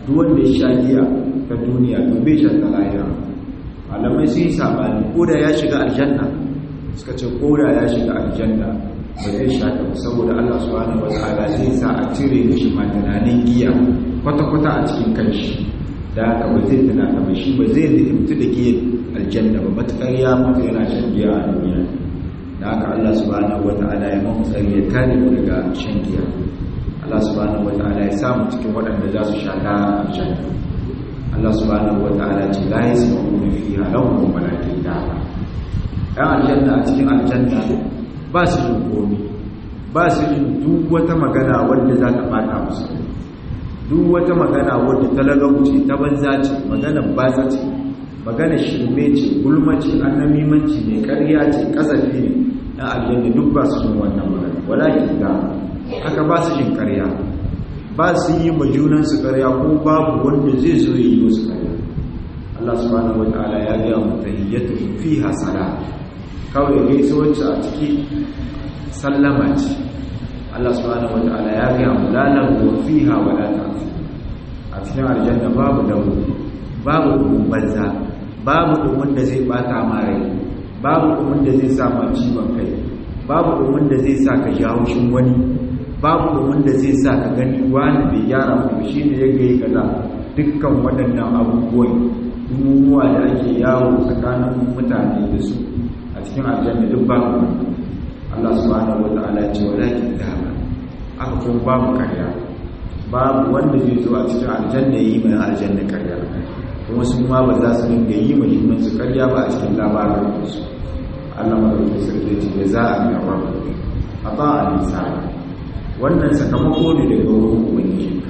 duk wanda ya sha giya ta duniya to bai shan ta lahira malamai sun yi sabani ko da ya shiga aljanna suka ce ko da ya shiga aljanna ba zai sha ta ba saboda Allah subhanahu wataala zai sa a cire mishi ma tunanin giya kwata-kwata a cikin kanshi da haka ba zai tuna ta ba shi ba zai mutu da giyan aljanna ba matukar ya mutu yana shan giya a duniya da haka Allah subhanahu wataala ya mamu tsari ya kare mu daga shan giya Allah subhanahu wataala ya samu cikin waɗanda za su sha ta aljanna Allah subhanahu wataala ce la yasma'una fiha lahum wa la kitab ɗan aljanna a cikin aljanna ba su yin komi ba su yin duk wata magana wadda za ta bata musu duk wata magana wadda ta lagauce ta banza ce maganar batsa ce maganar shirme ce gulma ce annamimanci ne ƙarya ce ƙazafi ne ɗan aljanna duk ba su yin wannan magana walakin da haka ba su yin ƙarya ba su yi ma junansu ƙarya ko babu wanda zai zo ya yi musu ƙarya Allah subhanahu wa ta'ala ya ga mutahiyyatu fiha salat kawai gaisuwarci a ciki sallama ce Allah subhanahu wataala ya ga mu lalan wa fiha wa la ta'fi a cikin aljanna babu dawo babu dumin banza babu dumin da zai bata ma rai babu dumin da zai sa ma ciwon kai babu dumin da zai sa ka ji haushin wani babu dumin da zai sa ka gani wani bai gyara mu shi ne ya ga kaza dukkan waɗannan abubuwan dumumuwa da ake yawo tsakanin mutane da su a cikin aljanna duk babu Allah subhanahu wata'ala ce walakin dama aka kuma babu karya babu wanda zai zo a cikin aljanna yi mai aljanna karya kuma su ma ba za su dinga yi mai junan su karya ba a cikin labarin su Allah madaukakin sarki ce da za a ga rabu a ba a nisa wannan sakamako ne daga wurin ubangijinka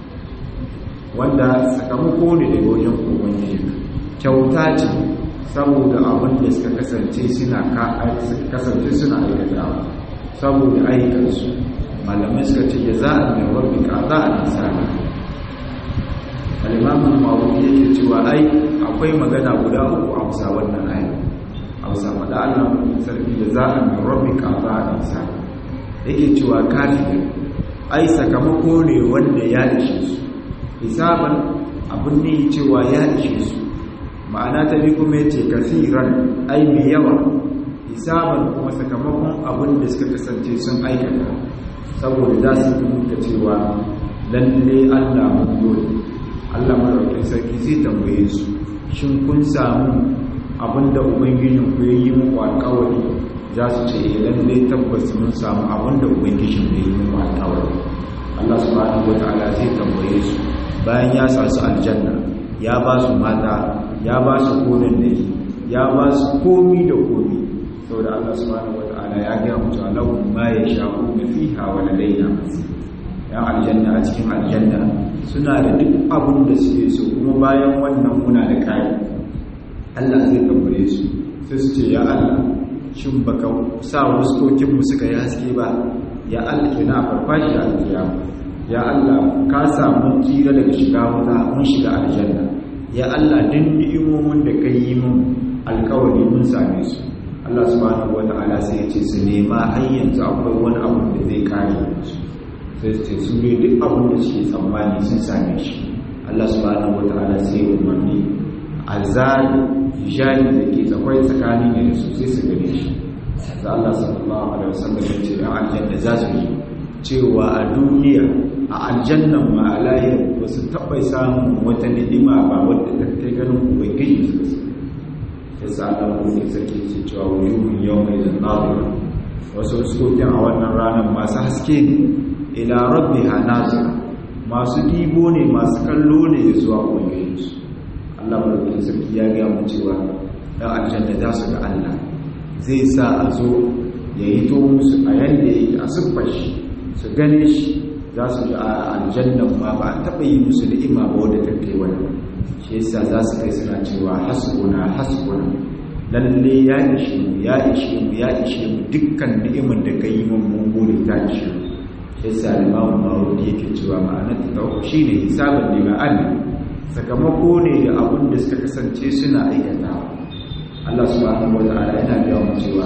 wanda sakamako ne daga wajen ubangijinka kyauta ce saboda abin da suka kasance suna kasance suna aikatawa saboda aikansu malamai suka ce ya za a mai rabbi ka za a nisani alimamin mawuyi yake cewa ai akwai magana guda uku a kusa wannan ayi a kusa faɗa allah sarki da za a mai rabbi ka za a nisani yake cewa kafin ai sakamako ne wanda ya ishe su hisaban abin ne cewa ya ishe su ma'ana ta bi kuma ya ce kasiran ai mai yawa hisaban kuma sakamakon abin da suka kasance sun aikata saboda za su fi muka cewa lalle allah mun dole allah maraukin sarki zai tambaye su shin kun samu abin da ubangijin ku yi muku alkawari za su ce eh lalle tabbas mun samu abin da ubangijin ku yi muku alkawari allah subhanahu wataala zai tambaye su bayan ya sa su aljanna ya ba su mata ya ba su gonan da yi ya ba su komi da komi saboda Allah subhanahu wata'ala ya ga mutu alahu ma ya sha'u da fiha wa ladaina ya aljanna a cikin aljanna suna da duk abin da suke so kuma bayan wannan muna da kai Allah zai tambaye su sai su ce ya Allah shin baka sa wuskokin mu suka yi haske ba ya Allah kina farfashi alkiyama ya Allah ka samu tsira daga shiga wuta mun shiga aljanna ya Allah din ni'imomin da ka yi mun alkawari mun same su Allah subhanahu wata'ala sai ya ce su nema har yanzu akwai wani abu da zai kare su sai su ce su ne duk abin da suke tsammani sun same shi Allah subhanahu wata'ala sai ya umarni azali hijani da ke tsakwai tsakani ne da su sai su gane shi da Allah sallallahu alaihi wasallam ya ce yan aljanna za su yi cewa a duniya a aljannan ma a lahir ba su taɓa samun wata ni'ima ba wadda ta kai ganin ubangiji suka su ya sa Allah kuma sarki ce cewa wujuhun yau mai zannawa wasu sukokin a wannan ranar masu haske ne ila rabbiha nazira masu dibo ne masu kallo ne zuwa ubangiji su Allah mulkin sarki ya ga mu cewa dan aljanna za su ga Allah zai sa a zo ya yi to musu a yanda yake a siffar shi su gane shi za su ji a aljannan ma ba a taɓa yi musu ni'ima ba wadda ta kai wani shi yasa za su kai suna cewa hasbuna hasbuna lalle ya ishe mu ya ishe mu ya ishe mu dukkan ni'imar da ka yi mun mun gode ta ishe mu shi yasa limamu mawudi yake cewa ma'anar ta tauku shine hisabun lima'an sakamako ne da abin da suka kasance suna aikatawa Allah subhanahu wa ta'ala yana ga mu cewa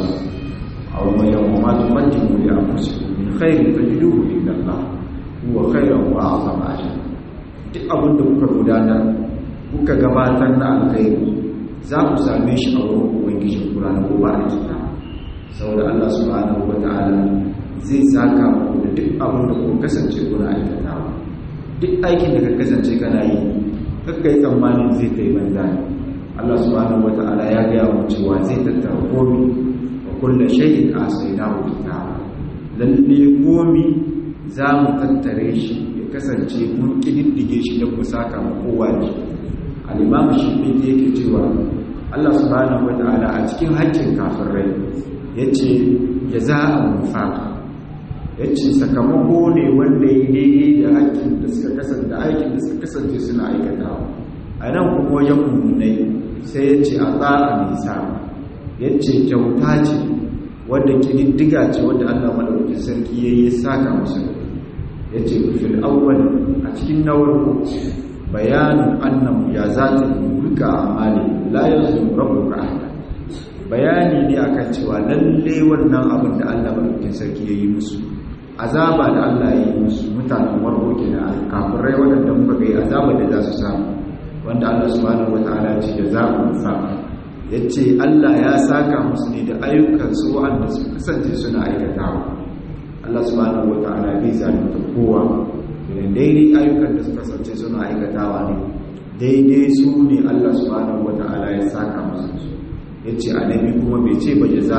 a wani yawon ma tuqaddimu li anfusikum min khairin tajiduhu inda Allah huwa khairan wa a'zama ajra duk abin da kuka gudanar kuka gabatar na alkhairi za ku same shi a wurin ubangijin kura na gobe a kiyama saboda Allah subhanahu wata'ala zai saka muku da duk abin da ku kasance kuna aikatawa duk aikin da ka kasance kana yi kakka yi tsammanin zai kai banza ne Allah subhanahu wata'ala ya gaya mu cewa zai tattara komi wa kullu shay'in asaynahu kitaba lalle komi za mu tattare shi ya kasance mun kididdige shi don mu saka mu kowa ne al-imam shi yake cewa Allah subhanahu wata'ala a cikin haƙƙin kafirai yace jaza'an mufaqa yace sakamako ne wanda ya daidai da haƙƙin da suka kasance da aikin da suka kasance suna aikatawa a nan kuma wajen mummunai sai yace a tsa'a nisa yace kyauta ce wadda kididdiga ce wadda Allah madaukakin sarki yayi saka musu yace fil awwal a cikin nawar bayanin annam ya zata mulka amali la yazlimu rabbuka ahada bayani ne akan cewa lalle wannan abin da Allah madaukakin sarki ya yi musu azaba da Allah ya yi musu mutanen warko kenan kafirai waɗanda muka ga azaba da za su samu wanda Allah subhanahu wataala ce da za ku fa yace Allah ya saka musu ne da ayyukan su wanda su kasance suna aikatawa Allah subhanahu wataala bai zalunta kowa idan daidai ayyukan da su kasance suna aikatawa ne daidai su ne Allah subhanahu wataala ya saka musu ya ce annabi kuma bai ce ba jaza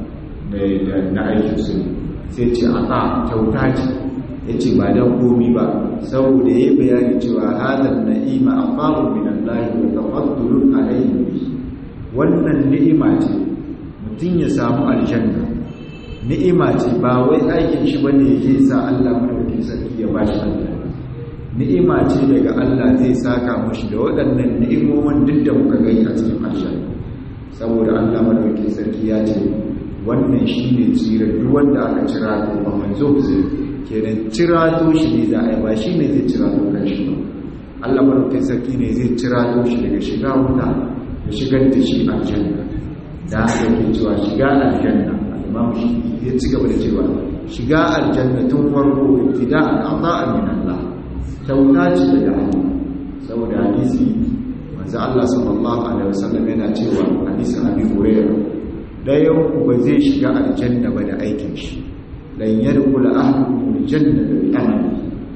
na aikin su sai ce a ta kyauta ce ya ce ba don komi ba saboda ya bayani cewa hadar na'ima a faru min Allah wa tafaddulun alayhi wannan ni'ima ce mutum ya samu aljanna ni'ima ce ba wai aikin shi bane yake sa Allah madaukakin sarki ya bashi aljanna ni'ima ce daga Allah zai saka mushi da waɗannan ni'imomin duk da muka gani a cikin aljanna saboda Allah madaukakin sarki ya ce wannan shine tsirar duk wanda aka cira to ba manzo zai kenan cira to shi ne za a yi ba shine zai cira to kan shi ba Allah madaukakin sarki ne zai cira to shi daga shiga wuta ya shigar da shi aljanna da haka yake cewa shiga aljanna al-imam shi ya ci gaba da cewa shiga aljanna tun farko ibtida'an ata'a min Allah kyauta ce daga Allah saboda hadisi manzo Allah sallallahu alaihi wasallam yana cewa hadisin Abi Hurairah dayan ku ba zai shiga aljanna ba da aikin shi lan yadkhul ahadukum aljanna bi amali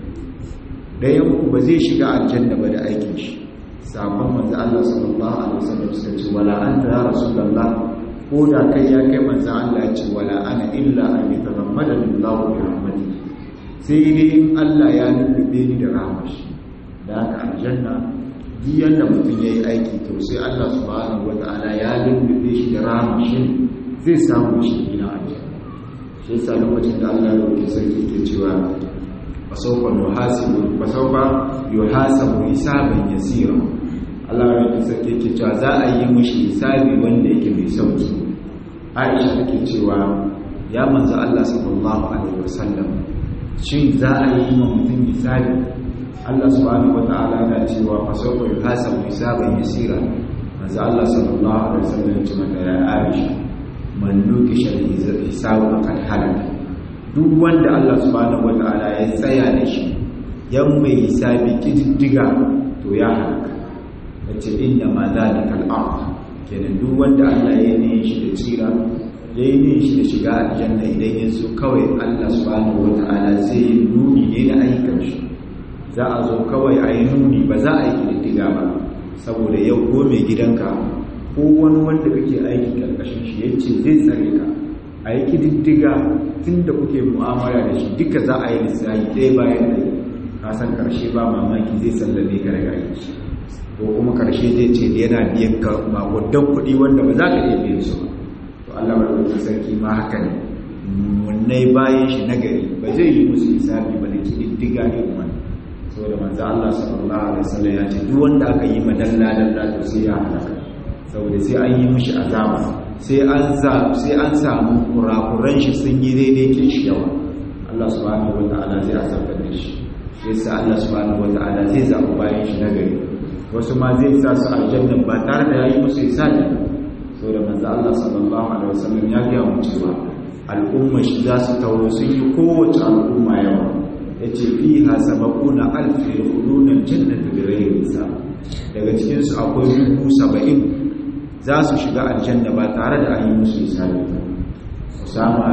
dayan ku ba zai shiga aljanna ba da aikin shi sabon manzo Allah sallallahu alaihi wasallam suka ce wala anta ya rasulullah ko da kai ya kai manzo Allah ya ce wala ana illa an yatamammada billahu bi rahmatihi sai dai in Allah ya lullube ni da rahmashi da haka aljanna duk yanda mutum ya yi aiki to sai Allah subhanahu wata'ala ya lullube shi da rahamashin zai samu shi gina aljanna shi yasa lokacin da Allah ya roƙe sarki ke cewa fasawfa yuhasibu fasawfa yuhasabu hisaban yasira Allah ya roƙe sarki ke cewa za a yi mushi hisabi wanda yake mai sauki Aisha take cewa ya manzo Allah sallallahu alaihi wasallam shin za a yi ma mutum hisabi Allah subhanahu wata'ala yana cewa fa sawfa yuhasabu hisaban yasira manzo Allah sallallahu alaihi wasallam ya ce mata ya Aisha man nukisha hisabu faqad halaka duk wanda Allah subhanahu wata'ala ya tsaya da shi yan mai hisabi kididdiga to ya halaka yace inna ma zalika al-ard kenan duk wanda Allah ya yi shi da tsira ya yi shi da shiga aljanna idan yin su kawai Allah subhanahu wata'ala zai yi nuni ne da ayyukan shi za a zo kawai a yi nuni ba za a yi kididdiga ba saboda yau ko mai gidanka ko wani wanda kake aiki karkashin shi ya ce zai tsare ka a yi kididdiga tun da kuke mu'amala da shi duka za a yi lissafi ɗaya bayan da ka san karshe ba mamaki zai sallame ka daga aiki ko kuma karshe zai ce yana biyan ka makudan kuɗi wanda ba za ka iya biyan su ba to Allah madaukakin sarki ma haka ne munnai bayan shi nagari ba zai yi musu hisabi ba da kididdiga ne wani saboda manzo Allah sallallahu alaihi wasallam ya ce duk wanda aka yi madalla dalla to sai ya halaka saboda sai an yi mishi azaba sai an za sai an samu kurakuran shi sun yi daidai kin shi yawa Allah subhanahu wataala zai azabtar da shi yasa Allah subhanahu wataala zai zaɓi bayan shi nagari wasu ma zai sa su aljanna ba tare da yayi musu hisabi saboda manzo Allah sallallahu alaihi wasallam ya ga mu cewa al'umma shi za su tauro sun yi kowace al'umma yawa yace fiha sabaquna alf yadkhuluna aljannata bighayri hisab daga cikin su akwai dubu saba'in za su shiga aljanna ba tare da an yi musu hisabi ba Usama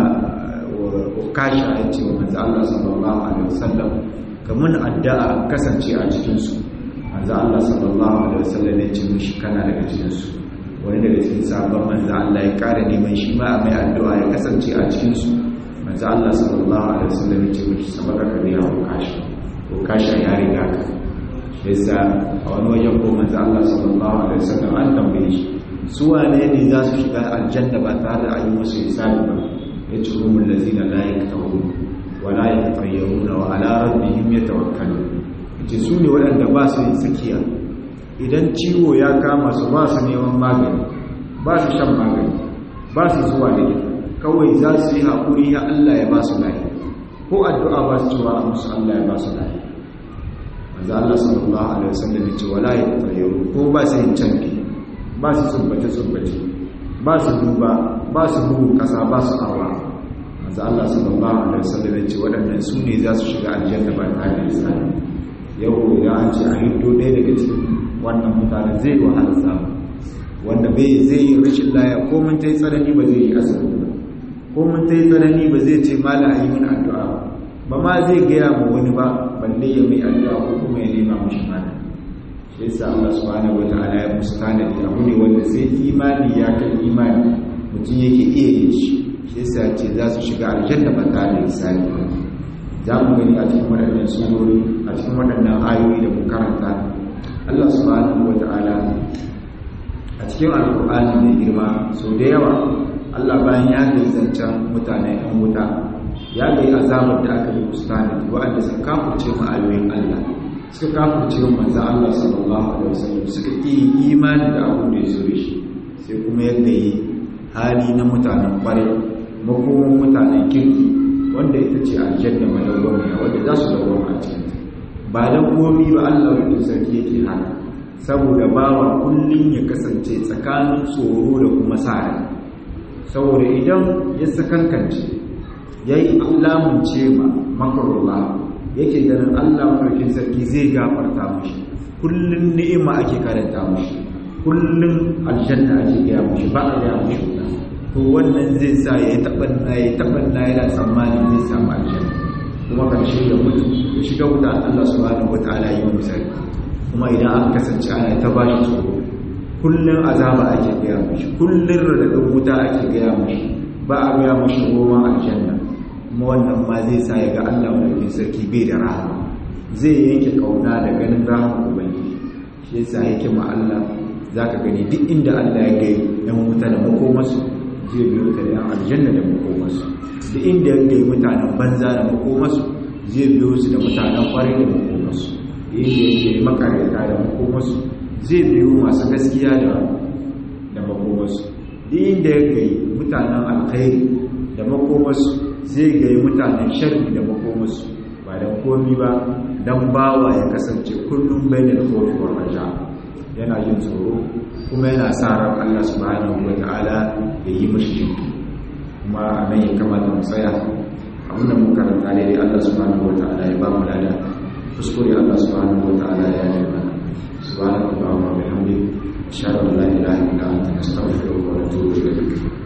kasha ya ce wa manzo Allah sallallahu alaihi wasallam kamun addu'a kasance a cikin su manzo Allah sallallahu alaihi wasallam ya ce mishi kana daga cikin su wani daga cikin sabon manzo Allah ya kare neman shi ma mai addu'a ya kasance a cikin su manzo Allah sallallahu alaihi wasallam ya ce mishi sabaka ka biya ko kasha ko kasha ya riga ka yasa a wani wajen ko manzo Allah sallallahu alaihi wasallam an tambaye shi su wane ne za su shiga aljanna ba tare da an yi musu hisabi ba yace humul ladina la yaktawun wa la yatayyaruna wa ala rabbihim yatawakkalun yace su ne waɗanda ba su yin sakiya idan ciwo ya kama su ba su neman magani ba su shan magani ba su zuwa likita kawai za su yi haƙuri ya Allah ya ba su lafiya ko addu'a ba su cewa a musu Allah ya ba su lafiya manzo Allah sallallahu alaihi wasallam ya ce wala yatayyarun ko ba su yin canfi ba su tsubbace tsubbace ba su duba ba su bugu kasa ba su awa manzo Allah sallallahu alaihi wasallam ya ce waɗannan su ne za su shiga aljanna ba tare da hisabi yau idan an ce a hindo ɗaya daga cikin wannan mutane zai wahala samu wanda bai zai yi rashin laya ko mun ta yi tsanani ba zai yi asibiti ba ko mun ta yi tsanani ba zai ce mala a yi min addu'a ba ma zai gaya ma wani ba balle ya mai addu'a ko kuma ya nema mushi mana shi yasa Allah subhanahu wataala ya musu tanadi abu ne wanda sai imani ya kai imani mutum yake iya yin shi shi yasa ce za su shiga aljanna ba tare da hisabi ba za mu gani a cikin waɗannan surori a cikin waɗannan ayoyi da mu karanta Allah subhanahu wataala a cikin alƙur'ani mai girma sau da yawa Allah bayan ya ga zancen mutane ɗan wuta ya ga azabar da aka yi musu tanadi waɗanda suka kafurce mu ayoyin Allah suka kafurce mu manzo Allah sallallahu alaihi wasallam suka yi imani da abin da ya zo da shi sai kuma yadda yi hali na mutanen kwarai makoman mutanen kirki wanda ita ce aljanna madawwamiya wanda za su dawwama a cikin ba dan komi ba Allah ya sarki yake haka saboda bawa kullun ya kasance tsakanin tsoro da kuma sa'ari saboda idan ya sakankance yayi alamunce ma makarullah yake ganin Allah mafarkin sarki zai gafarta mushi kullun ni'ima ake karanta mushi kullun aljanna ake gaya mushi ba a gaya mushi wuta to wannan zai sa ya tabanna ya tabanna yana tsammanin zai samu aljanna kuma karshe ya mutu ya shiga wuta Allah subhanahu wataala yi misali kuma idan aka kasance ana ta bashi tsoro kullun azaba ake gaya mushi kullun radadin wuta ake gaya mushi ba a gaya mushi goma aljanna kuma wannan ma zai sa ya ga Allah mai sarki bai da rahama zai yanke kauna da ganin rahama ubangiji shi yasa yake ma Allah zaka gani duk inda Allah ya gai yan wuta da makomasu zai biyo ta da yan aljanna da makomasu duk inda ya gai mutanen banza da makomasu zai biyo su da mutanen kwarai da makomasu inda ya gai makarata da makomasu zai biyo masu gaskiya da da makomasu duk inda ya gai mutanen alkhairi da makomasu zai gai mutanen sharri da makomasu ba don komi ba don bawa ya kasance kullum bai da kofi wa raja yana yin tsoro kuma yana sa ran Allah subhanahu wa ta'ala ya yi mashi jinki kuma a nan ya kamata mu tsaya abin da muka karanta daidai Allah subhanahu wa ta'ala ya ba mu lada kuskure Allah subhanahu wa ta'ala ya yi mana subhanahu wa ta'ala wa bihamdi ashhadu an la ilaha illa anta astaghfiruka wa atubu ilayk